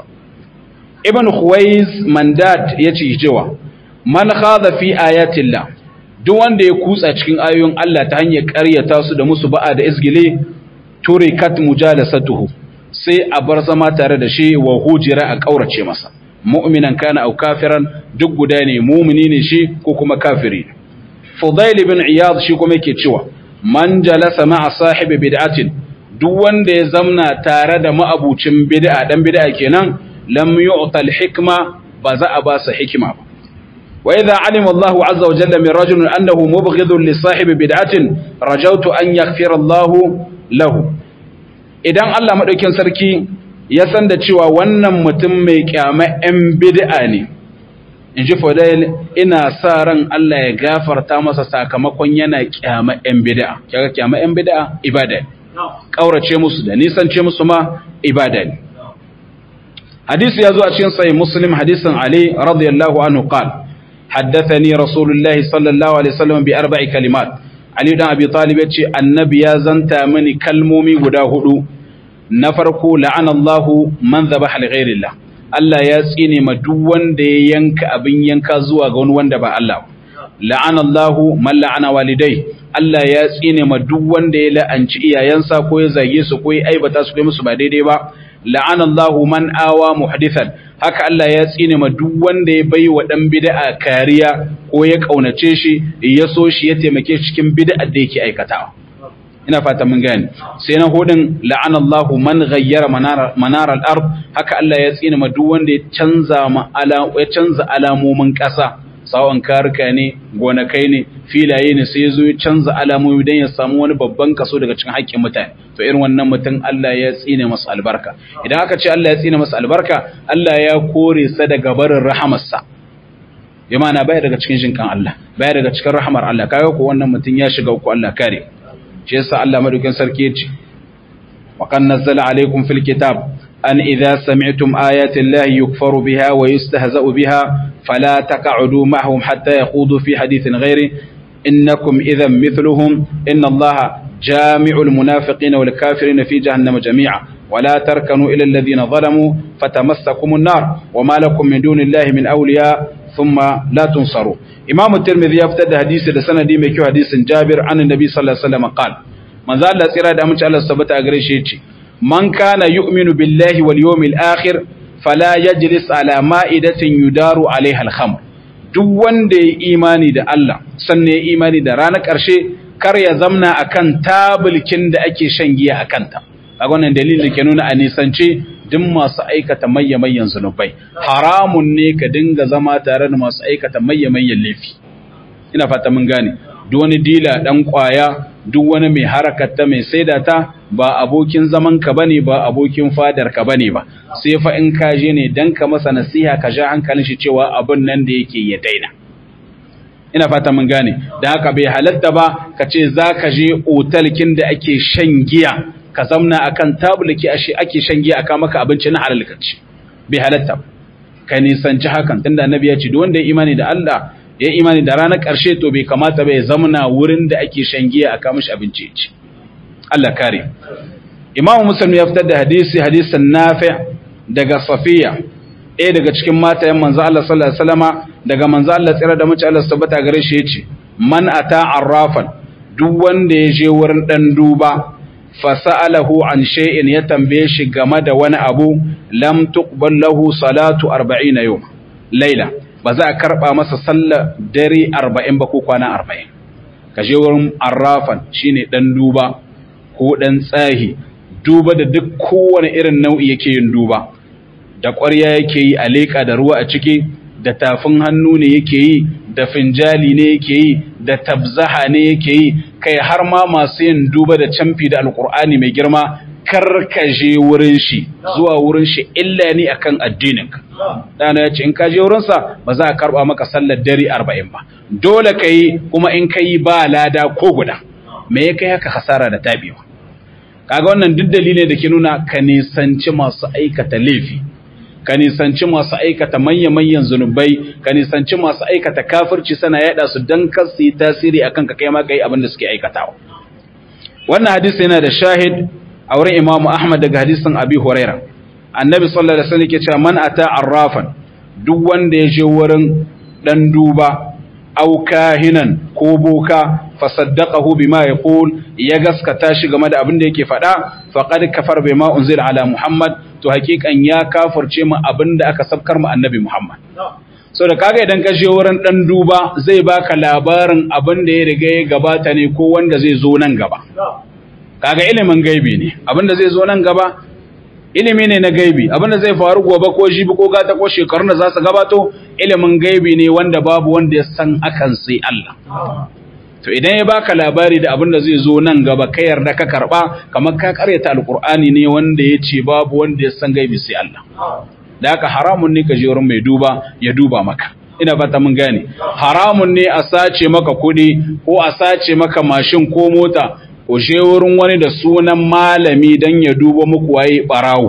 ibn khuwais mandat ya ce cewa man khadha fi ayatillah duk wanda ya kutsa cikin ayoyin Allah ta hanyar ƙaryata su da musu ba'a da izgile turikat mujalasatuhu sai a bar zama tare da shi wa hujira a kaurace masa mu'minan kana au kafiran duk guda ne mumini ne shi ko kuma kafiri ne Fudail ibn Iyad shi kuma yake cewa man jalasa ma'a sahibi bid'atin duk wanda ya zamna tare da ma'abucin bid'a dan bid'a kenan lam yu'ta al-hikma ba za a ba sa hikima ba wa idha alima Allahu azza wa jalla min rajulin annahu mubghidun li sahibi bid'atin rajawtu an yaghfira Allahu lahu idan Allah madaukin sarki ya san da cewa wannan mutum mai kyama 'yan bid'a ne in ji Fadail ina sa ran Allah ya gafarta masa sakamakon yana kyama ‘yan bida'a, kyaga kyama ‘yan bida'a ibada ne, ƙaurace musu da nisance musu ma ibada ne. Hadisi ya zo a cikin sai Muslim hadisin Ali radiyallahu anhu qal haddathani Rasulullahi sallallahu alaihi wasallam bi arba'i kalimat Ali dan Abi Talib ya ce annabi ya zanta mini kalmomi guda hudu na farko la'ana Allahu man dhabaha li ghairillah Allah ya tsine ma duk wanda ya yanka abin yanka zuwa ga wani wanda ba Allah la'ana Allahu man la'ana walidai Allah ya tsine ma duk wanda ya la'anci iyayensa ko ya zage su ko ya aibata su kai musu ba daidai ba la'ana Allahu man awa muhdithan haka Allah ya tsine ma duk wanda ya bai wa dan bid'a kariya ko ya kaunace shi ya so shi ya taimake shi cikin bid'a da yake aikatawa ina fata mun gane sai na hudin la'ana Allah man ghayyara manar al-ard haka Allah ya tsina ma duk wanda ya canza ma ala ya canza alamomin ƙasa sawan karka ne gonakai ne filaye ne sai yazo ya canza alamomi dan ya samu wani babban kaso daga cikin haƙƙin mutane to irin wannan mutum Allah ya tsine masa albarka idan aka ce Allah ya tsine masa albarka Allah ya kore sa daga barin rahamarsa bi ma'ana baya daga cikin jinkan Allah baya daga cikin rahamar Allah kaga ko wannan mutum ya shiga uku Allah kare shi yasa Allah madaukin sarki yace wa kan nazzala alaikum fil kitab an idza sami'tum ayati llahi yukfaru biha wa yustahza'u biha fala taq'udu ma'ahum hatta yaqudu fi hadithin ghairi innakum idhan mithluhum inna allaha jami'ul munafiqina wal kafirina fi jahannama jami'a ولا تركنوا إلى الذين ظلموا فتمسكم النار وما لكم من دون الله من أولياء ثم لا تنصروا إمام الترمذي يفتد حديث لسنة دي مكيو حديث جابر عن النبي صلى الله عليه وسلم قال من ذا الله سيرا دامن الله سبت أغريشيتي من كان يؤمن بالله واليوم الآخر فلا يجلس على مائدة يدار عليها الخمر duk wanda ya imani da Allah sannan ya imani da ranar ƙarshe kar ya zamna akan tabulkin da ake shan giya a kanta a wannan dalilin da ke nuna a nisance duk masu aikata mayyamayyan zunubai haramun ne ka dinga zama tare da masu aikata mayyamayyan laifi ina fata mun gane duk wani dila dan kwaya duk wani mai harakata mai saida ta ba abokin zaman ka bane ba abokin fadar ka bane ba sai fa in ka je ne dan ka masa nasiha ka ja hankalin shi cewa abun nan da yake ya daina ina fata mun gane da haka bai halatta ba ka ce za ka je otalkin da ake shan giya ka zamna akan tabulki ake shan giya aka maka abinci na halal kaci bai halatta ka nisanci hakan tunda annabi ya ce duk wanda ya imani da Allah ya imani da ranar ƙarshe to bai kamata ba ya zamna wurin da ake shan giya aka mishi abinci ya ci Allah kare Imam Muslim ya fitar da hadisi hadisin Nafi daga Safiya ɗaya daga cikin matayen manzo Allah sallallahu alaihi wasallama daga manzo Allah tsira da mace Allah tabbata gare shi yace man ata arrafan duk wanda ya je wurin dan duba fasa'alahu an shay'in ya tambaye shi game da wani abu lam tuqbal lahu salatu 40 yawm laila ba za a karba masa sallar dare 40 ba ko kwana 40 ka je wurin arrafan shine dan duba ko dan tsahi duba da duk kowane irin nau'i yake yin duba da ƙwarya yake yi a leƙa da ruwa a ciki da tafin hannu ne yake yi da finjali ne yake yi da tabzaha ne yake yi kai har ma masu yin duba da camfi da alƙur'ani mai girma karkaje wurin shi zuwa wurin shi illa ne akan addinin dana ya ce in ka je wurinsa ba za a karɓa maka sallar dare arba'in ba dole ka yi kuma in ka yi ba lada ko guda me ya kai haka hasara da tabewa kaga wannan duk dalilai da ke nuna ka nisanci masu aikata laifi ka nisanci masu aikata manya-manyan zunubai ka nisanci masu aikata kafirci sana yada su don kar su yi tasiri akan ka kai ma kai abin da suke aikatawa wannan hadisi yana da shahid a wurin imamu ahmad daga hadisin abi huraira annabi sallallahu alaihi wasallam ke cewa man ata arrafan duk wanda ya je wurin dan duba au kahinan ko boka fasaddaqahu bima yaqul ya gaskata shi game da abin da yake faɗa faqad kafar bima unzila ala muhammad to hakikan ya kafirce mu abin da aka sabkar mu annabi muhammad so da kaga idan ka je wurin dan duba zai baka labarin abin da ya riga ya gabata ne ko wanda zai zo nan gaba kaga ilimin gaibi ne abin da zai zo nan gaba ilimi ne na gaibi abin da zai faru gobe ko jibi ko gata ko shekarun da za su gabato ilimin gaibi ne wanda babu wanda ya san akan sai Allah to idan ya baka labari da abin da zai zo nan gaba ka yarda ka karba kamar ka karyata alkur'ani ne wanda ya ce babu wanda ya san gaibi sai Allah da haka haramun ne ka je wurin mai duba ya duba maka ina fata mun gane haramun ne a sace maka kuɗi ko a sace maka mashin ko mota ko je wurin wani da sunan malami dan ya duba muku waye barawo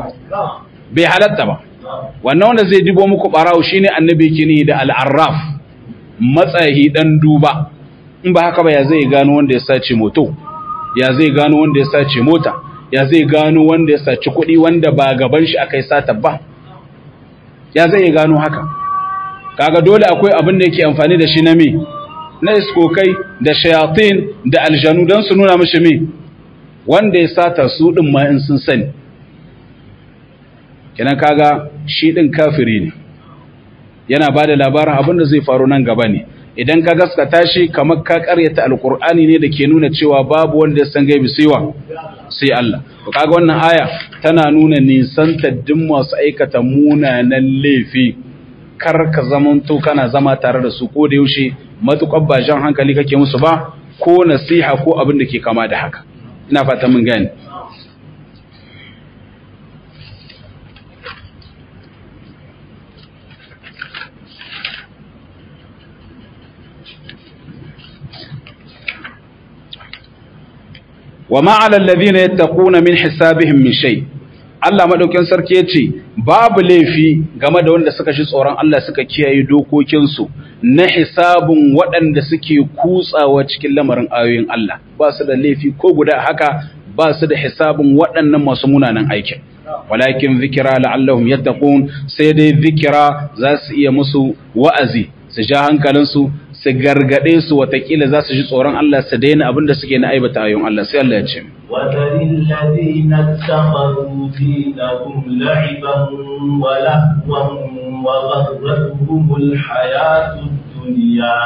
bai halatta ba wannan wanda zai dubo muku barawo shine annabi kini da al-arraf matsayi dan duba in ba haka ba ya zai gano wanda ya sace moto ya zai gano wanda ya sace mota ya zai gano wanda ya sace kuɗi wanda ba gaban shi aka yi sata ba ya zai gano haka kaga dole akwai abin da yake amfani da shi na me na iskokai da shayatin da aljanu don su nuna mashi me wanda ya sata su din ma in sun sani kenan kaga shi din kafiri ne yana ba da labarin abin da zai faru nan gaba ne idan ka gaskata shi kamar ka karyata alkur'ani ne da ke nuna cewa babu wanda ya san gaibi saiwa sai Allah to kaga wannan aya tana nuna nisan taddin masu aikata munanan laifi kar ka zamanto kana zama tare da su ko da yaushe matukar ba jan hankali kake musu ba ko nasiha ko abin da ke kama da haka ina fata mun gane wa ma'ala alladhina yattaquna min hisabihim min shay Allah madaukin sarki yace babu laifi game da wanda suka shi tsoron Allah suka kiyaye dokokin su na hisabun waɗanda suke kutsawa cikin lamarin ayoyin Allah ba su da laifi ko guda haka ba su da hisabin waɗannan masu munanan aikin walakin zikira la'allahum yattaqun sai dai zikira za su iya musu wa'azi su ja hankalinsu su gargade su watakila za su ji tsoron Allah su daina abin da suke na aibata ayon Allah sai Allah ya ce وذر الذين اتخذوا دينهم لعبا ولهوا وغرتهم الحياة الدنيا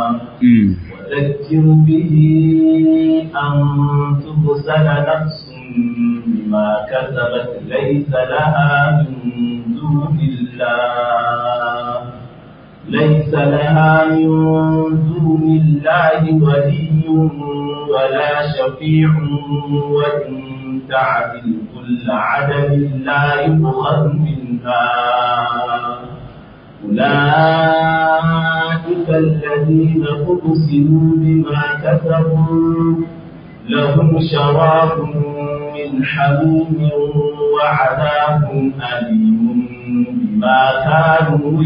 وذكر به أن تبسل نفس بما كسبت ليس لها من دون الله ليس لها من دون الله ولي ولا شفيع وإن تعدل كل عدل لا يؤخذ منها أولئك الذين أبسلوا بما كسبوا لهم شراب من حميم وعذاب أليم بما كانوا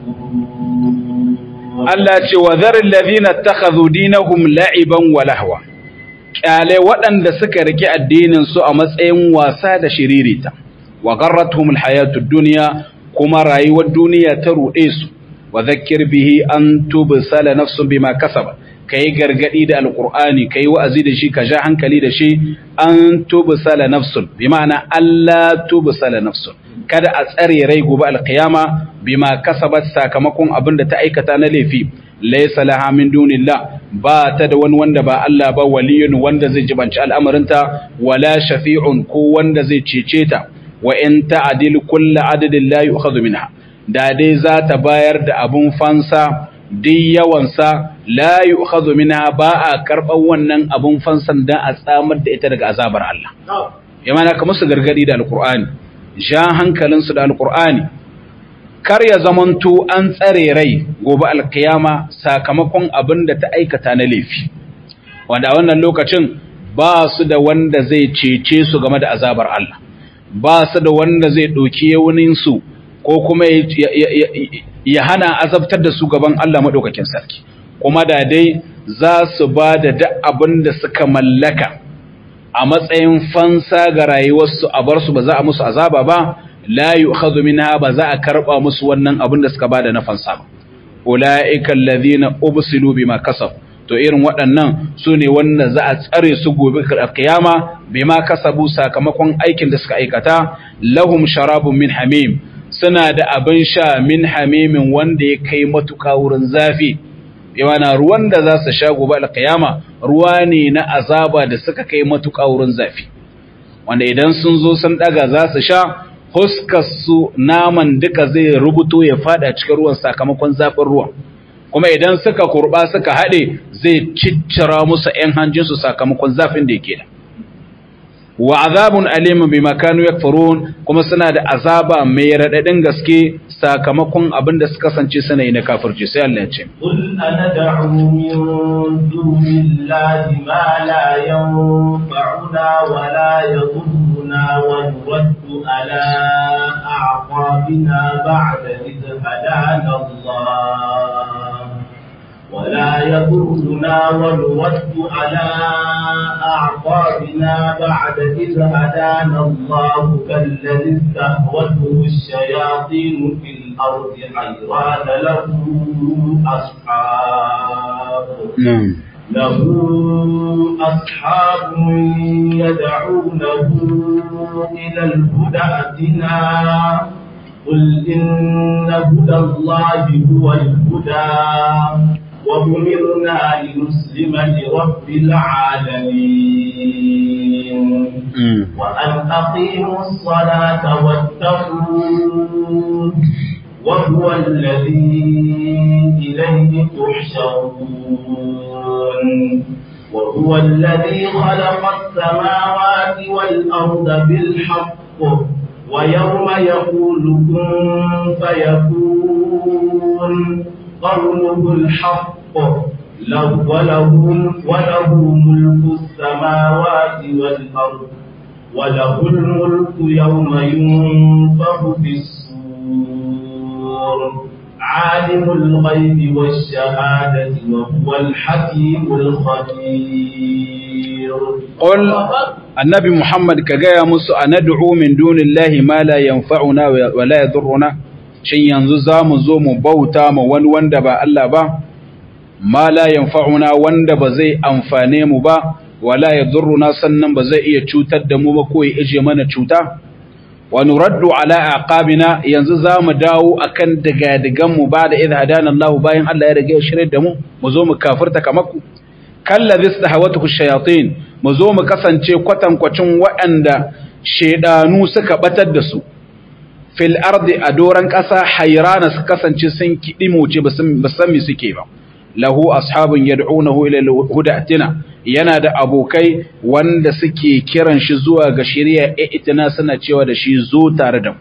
يكفرون Allah ce wa zarin lazina takhadhu dinahum la'iban wa lahwa kyale waɗanda suka rike addinin su a matsayin wasa da shiririta wa garratuhum alhayatud dunya kuma rayuwar duniya ta ruɗe su wa zakkir bihi an tubsala nafsun bima kasaba kai gargadi da alqur'ani kai wa'azi da shi ka ja hankali da shi an tubsala nafsun bi ma'ana Allah tubsala nafsun kada a tsare rai gobe alqiyama bima kasabat sakamakon abin da ta aikata na laifi laysa laha min dunillah ba ta da wani wanda ba Allah ba waliyun wanda zai jibanci al'amarinta wala shafi'un ko wanda zai cece ta wa in ta'dil kullu adadin la yu'khadhu minha da dai za ta bayar da abun fansa duk yawansa la yu'khadhu minha ba a karɓar wannan abun fansan dan a tsamar da ita daga azabar Allah ya mana kamar su gargadi da alqur'ani ja hankalinsu da alqur'ani kar ya zamanto an tsare rai gobe alkiyama sakamakon abin da ta aikata na laifi wanda a wannan lokacin ba su da wanda zai cece su game da azabar Allah ba su da wanda zai ɗauki yawuninsu ko kuma ya hana azabtar da su gaban Allah maɗaukakin sarki kuma da dai za su ba da duk abin da suka mallaka a matsayin fansa ga rayuwarsu a bar su ba za a musu azaba ba la yu'khadhu minha ba za a karba musu wannan abin da suka bada na fansa ba ulaika alladhina ubsilu bima kasab to irin waɗannan su ne wanda za a tsare su gobe kiyama bima kasabu sakamakon aikin da suka aikata lahum sharabun min hamim suna da abin sha min hamimin wanda ya kai matuƙa wurin zafi yana ruwan da za su sha gobe alkiyama ruwa ne na azaba da suka kai matuƙa wurin zafi wanda idan sun zo sun daga za su sha su naman duka zai rubuto ya fada cikin ruwan sakamakon zafin ruwan kuma idan suka kurba suka haɗe zai ciccira musu ‘yan hanjinsu sakamakon zafin da yake da wa azabun alimun bi makanu yakfurun kuma suna da azaba mai raɗaɗin gaske sakamakon abin da suka kasance suna yi na kafirci sai Allah ya ce قل أندعو من دون الله ما لا ينفعنا ولا يضرنا ونرد على أعقابنا بعد إذ هدانا الله ولا يضرنا ونرد على أعقابنا بعد إذ هدانا الله كالذي استهوته الشياطين في الأرض حيران له أصحاب له أصحاب يدعونه إلى الهدى ائتنا قل إن هدى الله هو الهدى وأمرنا لنسلم لرب العالمين وأن أقيموا الصلاة واتقوه وهو الذي إليه تحشرون وهو الذي خلق السماوات والأرض بالحق ويوم يقول كن فيكون قوله الحق له وله وله ملك السماوات والأرض وله الملك يوم ينفخ في الصور عالم الغيب والشهادة وهو الحكيم الخبير قل annabi Muhammad ka gaya musu a nad'u min dunillahi ma la yanfa'una wa la yadurruna shin yanzu za mu zo mu bauta ma wani wanda ba Allah ba ma la yanfa'una wanda ba zai amfane mu ba wa la yadurruna sannan ba zai iya cutar da mu ba ko ya ije mana cuta wa nuraddu ala aqabina yanzu za mu dawo akan digadigan mu ba da idh hadana Allah bayan Allah ya rage shirin da mu mu zo mu kafirta kamar ku kallazi istahawatuhu shayatin mu zo mu kasance kwatankwacin waɗanda shedanu suka batar da su fil ardi a doran ƙasa hayrana su kasance sun kidimoce ba san me suke ba lahu ashabun yad'unahu ila hudatina yana da abokai wanda suke kiran shi zuwa ga shari'a itina suna cewa da shi zo tare da mu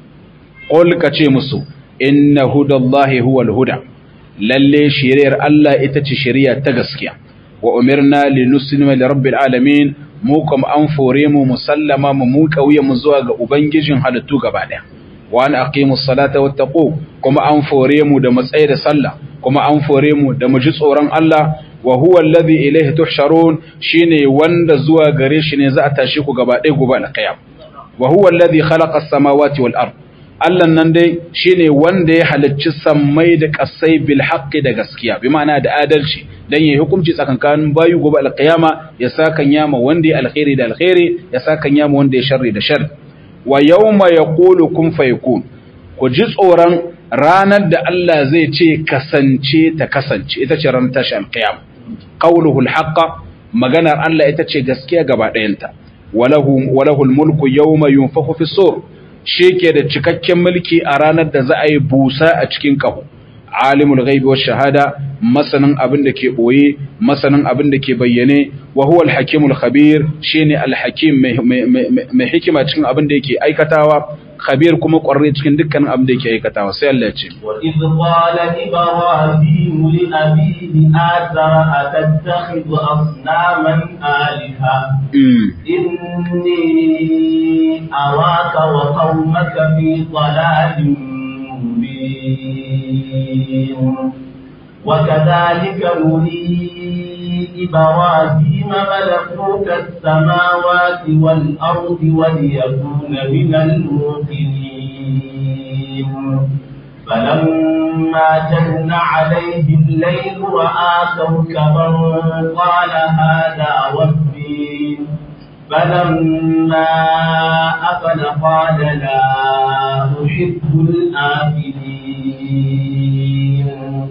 qul ka ce musu inna hudallahi huwal huda lalle shari'ar Allah ita ce shari'a ta gaskiya wa umirna linuslima lirabbil alamin mu kuma an fore mu musallama mu mu kauye mu zuwa ga ubangijin halittu gaba daya wa an aqimus salata wattaqu kuma an fore mu da matsayi da sallah kuma an fore mu da mu ji tsoron Allah wa huwa alladhi ilayhi tuhsharun shine wanda zuwa gare shi ne za a tashi ku gaba ɗaya gobe alqiyam wa huwa alladhi khalaqa as-samawati wal ard Allah nan dai shine wanda ya halicci sammai da kasai bil haqqi da gaskiya bi ma'ana da adalci dan yayi hukunci tsakankanin bayu gobe alqiyama ya sakan yama wanda ya alkhairi da alkhairi ya sakan yama wanda ya sharri da sharri wa yawma yaqulu kun fayakun ku ji tsoron ranar da Allah zai ce kasance ta kasance ita ce ranar tashi alqiyama qawluhu alhaqqa maganar Allah ita ce gaskiya gaba ɗayanta walahu walahu almulku yawma yunfakhu fi sur ke da cikakken mulki a ranar da za a yi busa a cikin kaho alimul ghaibi wash shahada masanin abin da ke boye masanin abin da ke bayyane wa huwa al-hakimul khabir shine al-hakim mai hikima cikin abin da yake aikatawa khabir kuma ƙwarre cikin dukkanin abin da yake aikatawa sai Allah ya ce wa idh qala ibrahim li abihi azara atattakhidhu asnaman alaha inni awaka wa qaumaka fi dalalin mubin وكذلك نري إبراهيم ملكوت السماوات والأرض وليكون من الموقنين فلما جن عليه الليل رأى كوكبا قال هذا ربي فلما أفل قال لا أحب الآفلين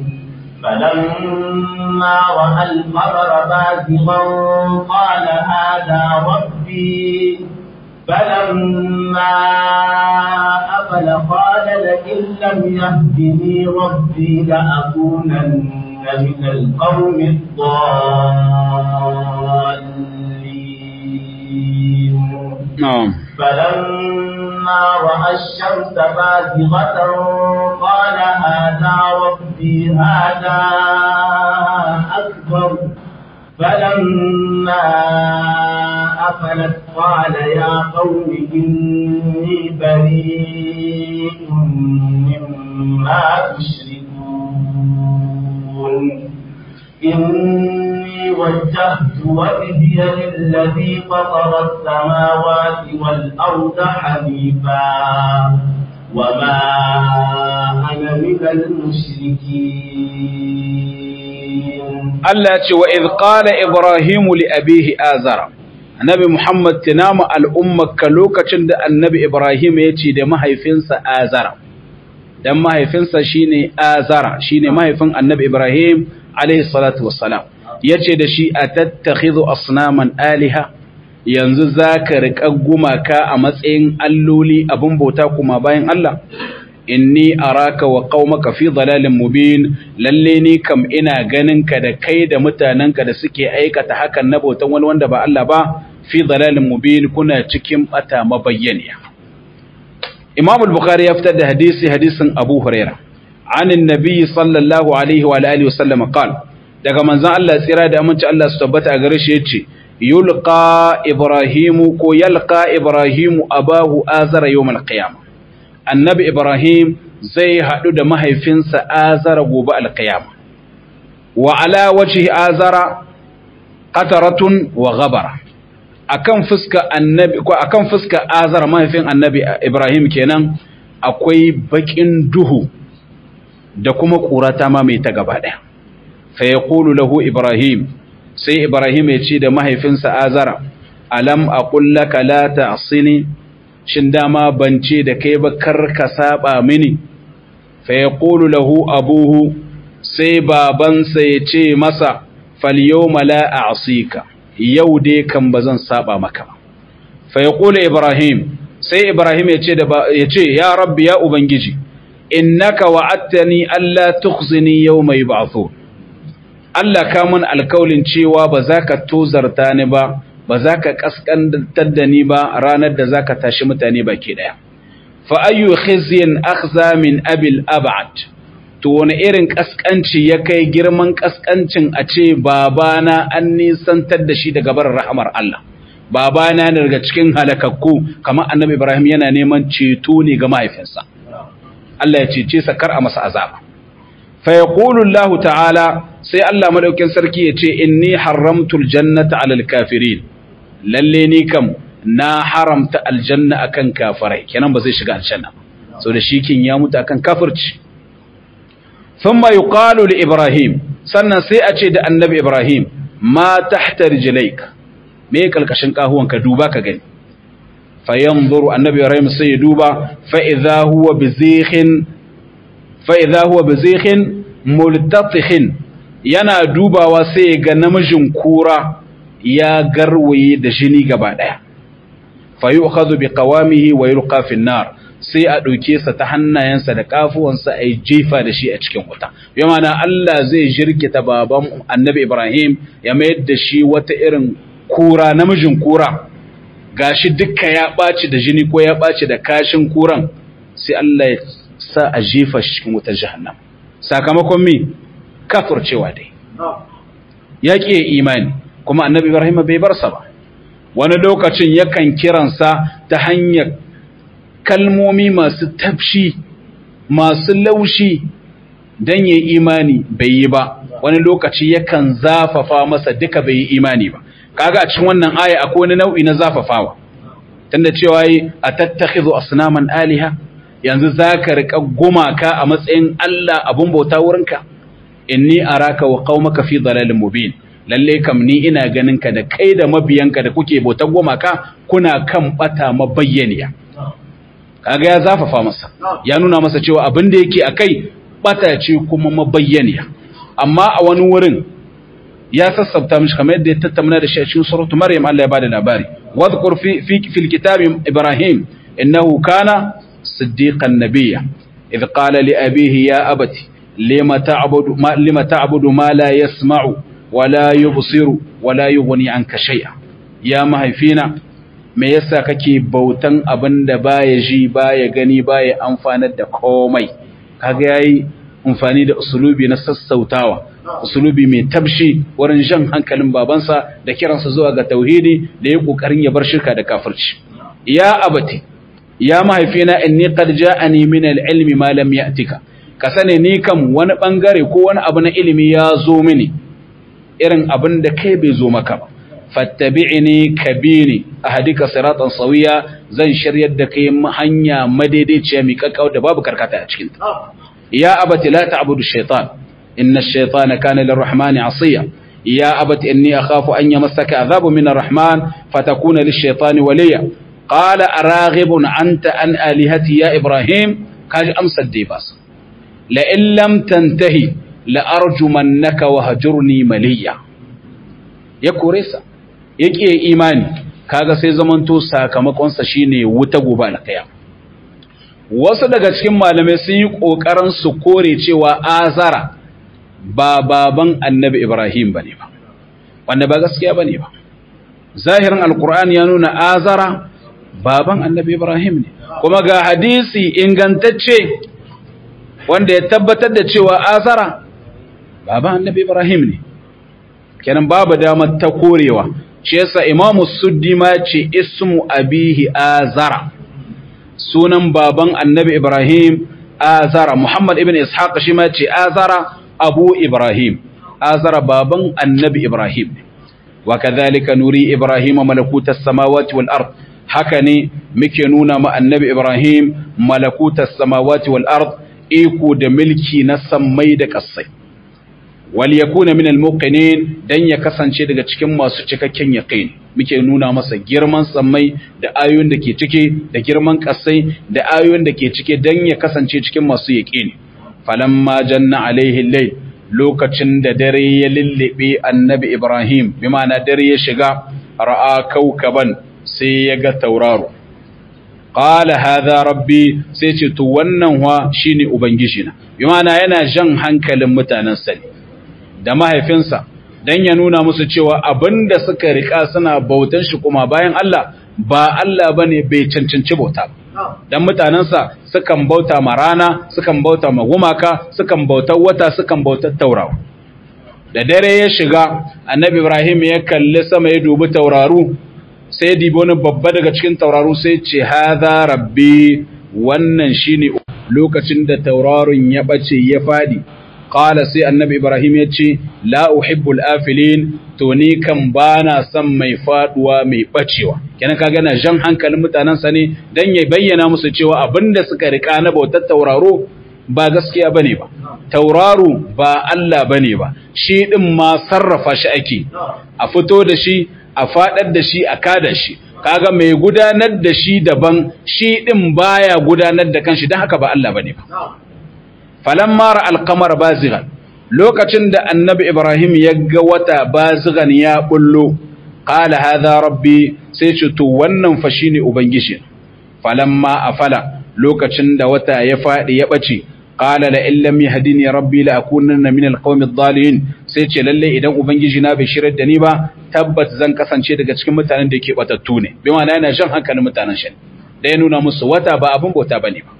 فلما رأى القمر بازغا قال هذا ربي فلما أفل قال لئن لم يهدني ربي لأكونن من القوم الضالين نعم فلما رأى الشمس بازغة قال هذا ربي هذا أكبر فلما أفلت قال يا قوم إني بريء مما تشركون إني وجهت وجهي للذي فطر السماوات والأرض حنيفا وما أنا من المشركين Allah ce wa idh qala Ibrahimu li abihi azara Annabi Muhammad tinama al'ummarka lokacin da Annabi Ibrahim ya ce da mahaifinsa azara dan mahaifinsa shine azara shine mahaifin Annabi Ibrahim alayhi salatu wassalam yace da shi atattakhidhu asnaman aliha yanzu zaka riƙa gumaka a matsayin alloli abin bauta kuma bayan Allah inni araka wa qaumaka fi dalalin mubin lalle ni kam ina ganin ka da kai da mutanenka da suke aikata hakan na bautan wani wanda ba Allah ba fi dalalin mubin kuna cikin bata mabayyaniya Imam al-Bukhari ya fitar da hadisi hadisin Abu Huraira an annabi sallallahu alaihi wa alihi wasallam qala daga manzon Allah tsira da aminci Allah su tabbata a gare shi yace yulqa ibrahimu ko yalqa ibrahimu abahu azara yawm al-qiyamah annabi Ibrahim zai haɗu da mahaifinsa azara gobe alkiyama wa ala wajhi azara qataratun wa ghabara akan fuska annabi ko akan fuska azar mahaifin annabi ibrahim kenan akwai bakin duhu da kuma ƙurata ma mai ta gaba ɗaya fa yaqulu lahu ibrahim sai ibrahim ya ce da mahaifinsa azara alam aqul laka la ta'sini shin dama ban ce da kai ba kar ka saba mini fa yaqulu lahu abuhu sai babansa ya ce masa fal yawma la a'sika yau dai kan bazan saba maka ba fa yaqulu ibrahim sai ibrahim ya ce da ya ce ya rabbi ya ubangiji innaka wa'adtani alla tukhzini yawma yub'athun Allah ka mun alkaulin cewa ba za ka tozarta ni ba ba za ka kaskantar da ni ba ranar da za ka tashi mutane baki ɗaya. Fa'ayyu khizyin akhza min abil abad, to wani irin kaskanci ya kai girman kaskancin a ce babana an nisantar da shi daga barin rahamar Allah. Babana ne daga cikin halakakku, kamar annabi Ibrahim yana neman ceto ne ga mahaifinsa. Allah ya cece sa kar a masa azaba. Fa yaqulu Allah ta'ala sai Allah madaukin sarki ya ce inni haramtul jannata alal kafirin lalle ni kam na haramta aljanna akan kafirai kenan ba zai shiga aljanna so da shi kin ya mutu akan kafirci thumma yuqalu li ibrahim sannan sai a ce da annabi ibrahim ma tahta rijlaik me kalkashin kahuwan ka duba ka gani fa yanzuru annabi ibrahim sai ya duba fa idha huwa bizikhin fa idha huwa bizikhin multatikhin yana dubawa sai ga namijin kura ya garwaye da jini gaba daya fa yu'khadhu bi qawamihi wa yulqa fi nar sai a dauke sa ta hannayensa da kafuwansa ai jefa da shi a cikin wuta yamana Allah zai jirkita baban Annabi Ibrahim ya mayar da shi wata irin kura namijin kura gashi dukka ya baci da jini ko ya baci da kashin kuran sai Allah ya sa a jefa shi cikin wutar jahannam sakamakon me kafircewa dai ya ƙi imani kuma annabi ibrahim bai bar sa ba wani lokacin yakan kiransa ta hanyar kalmomi masu tafshi masu laushi don ya imani bai yi ba wani lokaci yakan zafafa masa duka bai yi imani ba kaga a cikin wannan aya akwai wani nau'i na zafafawa tunda cewa yi a tattakhidhu asnaman aliha yanzu zaka rika gumaka a matsayin Allah abun bauta wurinka inni araka wa qaumaka fi dalalin mubin lalle kam ni ina ganin ka da kai da mabiyanka da kuke bautar gumaka kuna kan bata mabayyaniya kaga ya zafafa masa ya nuna masa cewa abin da yake akai bata ce kuma mabayyaniya amma a wani wurin ya sassabta mishi kamar yadda ya tattauna da shi a cikin suratu maryam Allah ya bada labari wadhkur fi fi fil kitab ibrahim innahu kana siddiqan nabiyya idh qala li abihi ya abati lima ta'budu ma lima ta'budu ma la yasma'u wa la yubsiru wa la yughni anka shay'a ya mahaifina me yasa kake bautan abinda baya ji baya gani baya amfanar da komai kaga yayi amfani da usulubi na sassautawa usulubi mai tabshi wurin jan hankalin babansa da kiransa zuwa ga tauhidi da ya kokarin ya bar shirka da kafirci ya abati ya mahaifina inni qad ja'ani min al-ilmi ma lam ya'tika ka sani ni kam wani bangare ko wani abu na ilimi ya zo mini irin abin da kai bai zo maka ba fattabi'ni kabini ahadika siratan sawiya zan shiryar da kai hanya madaidaiciya mi kakkau da babu karkata a cikin ta ya abati la ta'budu shaytan inna ash-shaytana kana lirrahmani 'asiya ya abati inni akhafu an yamassaka adhabu min ar-rahman fatakuna lish-shaytani waliya qala araghibun anta an alihati ya ibrahim kaji amsar dai bas la in lam tantahi la arjumannaka wahjurni maliya ya kore sa yake imani kaga sai zamanto sakamakonsa shine wuta gobe alkaya wasu daga cikin malamai sun yi kokarin su kore cewa azara ba baban annabi ibrahim bane ba wanda ba gaskiya bane ba zahirin alqur'ani ya nuna azara baban annabi ibrahim ne kuma ga hadisi ingantacce wanda ya tabbatar da cewa azara baban annabi ibrahim ne kenan babu damar ta korewa shi yasa imamu suddi ma ce ismu abihi azara sunan baban annabi ibrahim azara muhammad ibn ishaq shi ma ce azara abu ibrahim azara baban annabi ibrahim wa kadhalika nuri ibrahima malakutas samawati wal ard haka ne muke nuna ma annabi ibrahim malakutas samawati wal ard iko da milki na sammai da kasai wal yakuna min al muqinin dan ya kasance daga cikin masu cikakken yaqin muke nuna masa girman sammai da ayoyin da ke cike da girman kasai da ayoyin da ke cike dan ya kasance cikin masu yaqini falamma janna alaihi layl lokacin da dare ya lullube annabi ibrahim bi ma'ana dare ya shiga ra'a kaukaban sai ya ga tauraro qala hadha rabbi sai ce to wannan wa shine ubangiji na bi ma'ana yana jan hankalin mutanen sa da mahaifinsa dan ya nuna musu cewa abinda suka rika suna bautan shi kuma bayan Allah ba Allah bane bai cancanci bauta dan mutanensa sukan bauta ma rana sukan bauta ma gumaka sukan bauta wata sukan bauta taurawa da dare ya shiga annabi Ibrahim ya kalli sama ya dubi tauraru sai dibi wani babba daga cikin tauraru sai ce hadha rabbi wannan shine lokacin da tauraron ya bace ya fadi qala sai annabi ibrahim ya ce la uhibbul afilin to ni kan bana son mai faduwa mai bacewa kenan kaga na jan hankalin mutanen sa ne dan ya bayyana musu cewa abinda suka rika na bautar tauraro ba gaskiya bane ba tauraro ba Allah bane ba shi din ma sarrafa shi ake a fito da shi a fadar da shi a kada shi kaga mai gudanar da shi daban shi din baya gudanar da kanshi dan haka ba Allah bane ba falamma ra alqamar bazighan lokacin da annabi ibrahim ya ga wata bazighan ya bullo qala hadha rabbi sai ce to wannan fa shine ubangiji falamma afala lokacin da wata ya fadi ya bace qala la illam yahdini rabbi la akunanna min alqawmi adh-dhalin sai ce lalle idan ubangiji na bai shirar da ni ba tabbat zan kasance daga cikin mutanen da yake batattu ne bi ma'ana yana jan hankalin mutanen shi da ya nuna musu wata ba abin bauta bane ba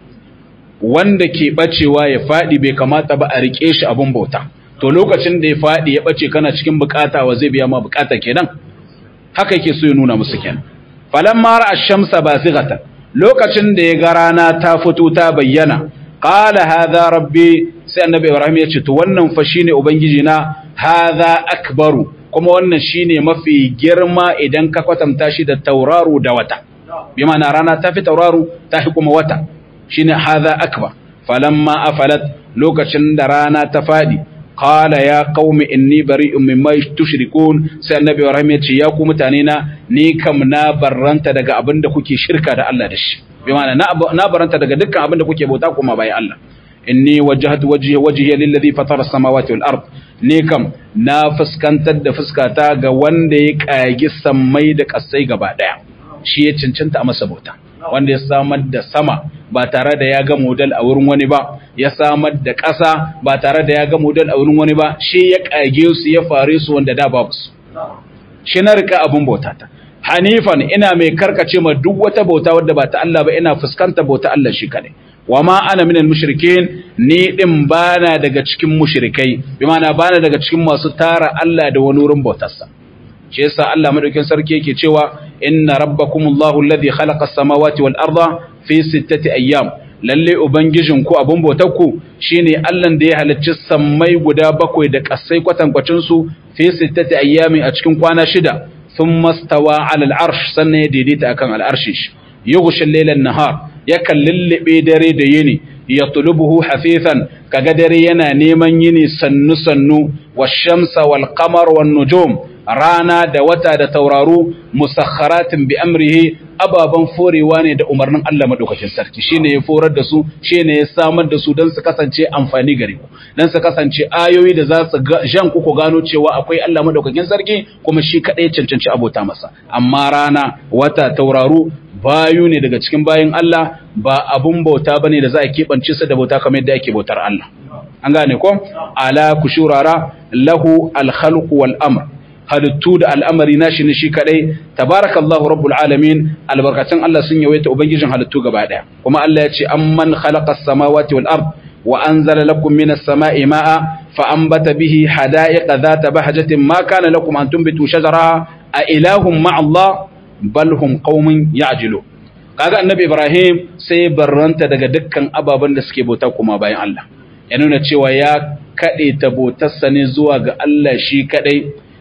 wanda ke bacewa ya faɗi bai kamata ba a rike shi abun bauta to lokacin da ya faɗi ya bace kana cikin bukata wa zai biya ma bukata kenan haka yake so ya nuna musu kenan falamma ra'a ash-shamsa basighatan lokacin da ya ga rana ta fito ta bayyana qala hadha rabbi sai annabi ibrahim ya ce to wannan fa shine ubangiji na hadha akbaru kuma wannan shine mafi girma idan ka kwatanta shi da tauraro da wata bi ma'ana rana ta fi tauraro ta fi kuma wata shine hadha akbar falamma afalat lokacin da rana ta fadi qala ya qaumi inni bari'un mimma tushrikun sai annabi Ibrahim ya ce ya ku mutane na ni kam na barranta daga abin da kuke shirka da Allah da shi bi ma'ana na barranta daga dukkan abin da kuke bauta kuma bai Allah inni wajjahtu wajhi wajhi lillazi fatara samawati wal ard ni kam na fuskantar da fuskata ga wanda ya kagi sammai da kasai gaba daya shi ya cancanta a masa bauta wanda ya samar da sama ba tare da ya ga model a wurin wani ba ya samar da ƙasa ba tare da ya ga model a wurin wani ba shi ya ƙage su ya fare su wanda da babu su shi na rika abin bauta ta hanifan ina mai karkace ma duk wata bauta wadda ba ta Allah ba ina fuskanta bauta Allah shi kadai wa ma ana minal mushrikin ni din bana daga cikin mushrikai bi ma'ana bana daga cikin masu tara Allah da wani wurin bautarsa shi yasa Allah madaukin sarki yake cewa inna rabbakumullahu alladhi khalaqa as-samawati wal arda fi sittati ayyam lalle ubangijin ku abun bautar ku shine Allah da ya halicci sammai guda bakwai da kasai kwatankwacin su fi sittati ayyamin a cikin kwana shida thumma stawa 'ala al-arsh sannan ya daidaita akan al-arshi yughshi al-layla an-nahar yakan lullube dare da yini yatlubuhu hafifan kaga dare yana neman yini sannu sannu wash-shamsa wal-qamar wan-nujum rana da wata da tauraro musakharatin bi amrihi ababan forewa ne da umarnin Allah madaukakin sarki shine ya forar da su shine ya samar da su dan su kasance amfani gare ku dan su kasance ayoyi da za su jan ku ku gano cewa akwai Allah madaukakin sarki kuma shi kadai cancanci abota masa amma rana wata tauraro bayu ne daga cikin bayin Allah ba abun bauta bane da za a keɓance su da bauta kamar yadda ake bautar Allah an gane ko ala kushurara lahu al-khalqu wal amr halittu da al'amari nashi ne shi kadai tabarakallahu rabbul alamin albarkatun Allah sun yawaita ubangijin halittu gaba daya kuma Allah ya ce amman khalaqa as-samawati wal ard wa anzala lakum minas sama'i ma'a fa anbata bihi hada'iqa dhata bahjatin ma kana lakum an tunbitu shajaraha a ilahum ma'a Allah bal hum qaumun ya'jilu kaga annabi Ibrahim sai barranta daga dukkan ababen da suke bauta kuma bayan Allah ya nuna cewa ya kade ta bautarsa ne zuwa ga Allah shi kadai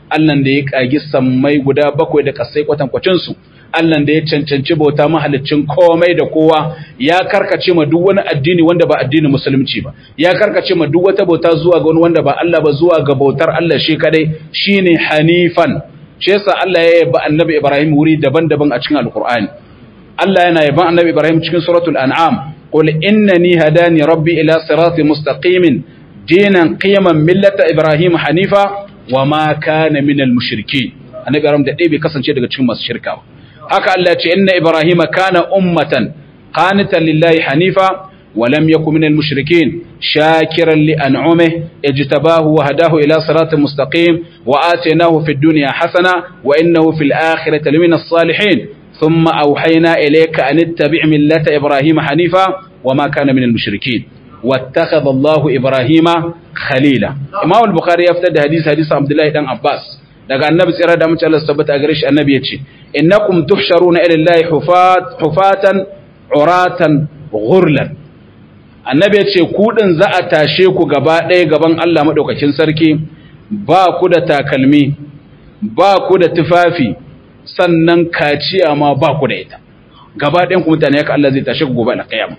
Allah da ya kagi sammai guda bakwai da kasai kwatankwacin su Allah da ya cancanci bauta mahalicin komai da kowa ya karkace ma duk wani addini wanda ba addinin musulunci ba ya karkace ma duk wata bauta zuwa ga wani wanda ba Allah ba zuwa ga bautar Allah shi kadai shine hanifan shi yasa Allah ya yaba annabi Ibrahim wuri daban-daban a cikin alkur'ani Allah yana yaban annabi Ibrahim cikin suratul an'am qul innani hadani rabbi ila siratin mustaqimin dinan qiyaman millata ibrahim hanifa wama kana minal mushrikeen annabi Ibrahim da dai bai kasance daga cikin masu shirka ba haka Allah ya ce inna ibrahim kana ummatan qanitan lillahi hanifa ولم يكن من المشركين شاكرا لأنعمه اجتباه وهداه إلى صراط مستقيم وآتيناه في الدنيا حسنة وإنه في الآخرة لمن الصالحين ثم أوحينا إليك أن اتبع ملة إبراهيم حنيفا وما كان من المشركين واتخذ الله إبراهيم خليلا إمام البخاري يفتد حديث حديث عبد الله بن عباس daga annabi tsira da mace Allah tabbata a gare shi annabi yace innakum tuhsharuna ila Allah hufat hufatan uratan ghurlan annabi yace ku din za a tashe ku gaba ɗaya gaban Allah madaukakin sarki ba ku da takalmi ba ku da tufafi sannan kaciya ma ba ku da ita gaba ɗayan ku mutane haka Allah zai tashe ku gobe alƙiyama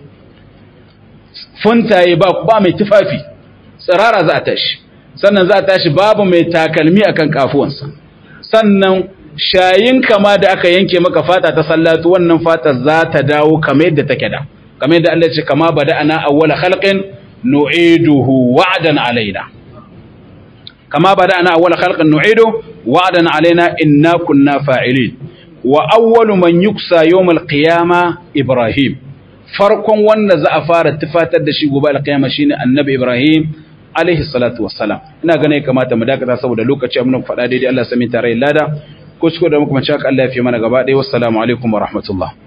funtaye ba ba mai tufafi tsirara za a tashi sannan za a tashi babu mai takalmi akan kafuwansa sannan shayin kama da aka yanke maka fata ta sallatu wannan fata za ta dawo kamar yadda take da kamar yadda Allah ya ce kama bada ana awwala khalqin nu'iduhu wa'dan alaina kama bada ana awwala khalqin nu'iduhu wa'dan alaina inna kunna fa'ilin wa awwalu man yuksa yawmal qiyama ibrahim farkon wanda za a fara tufatar da shi gobe alqiyama shine annabi ibrahim alaihi salatu wassalam ina ganin kamata mu dakata saboda lokaci mun faɗa daidai Allah sami tare lada ko shi da muka mace haka Allah ya fi mana gaba ɗaya wassalamu alaikum wa rahmatullah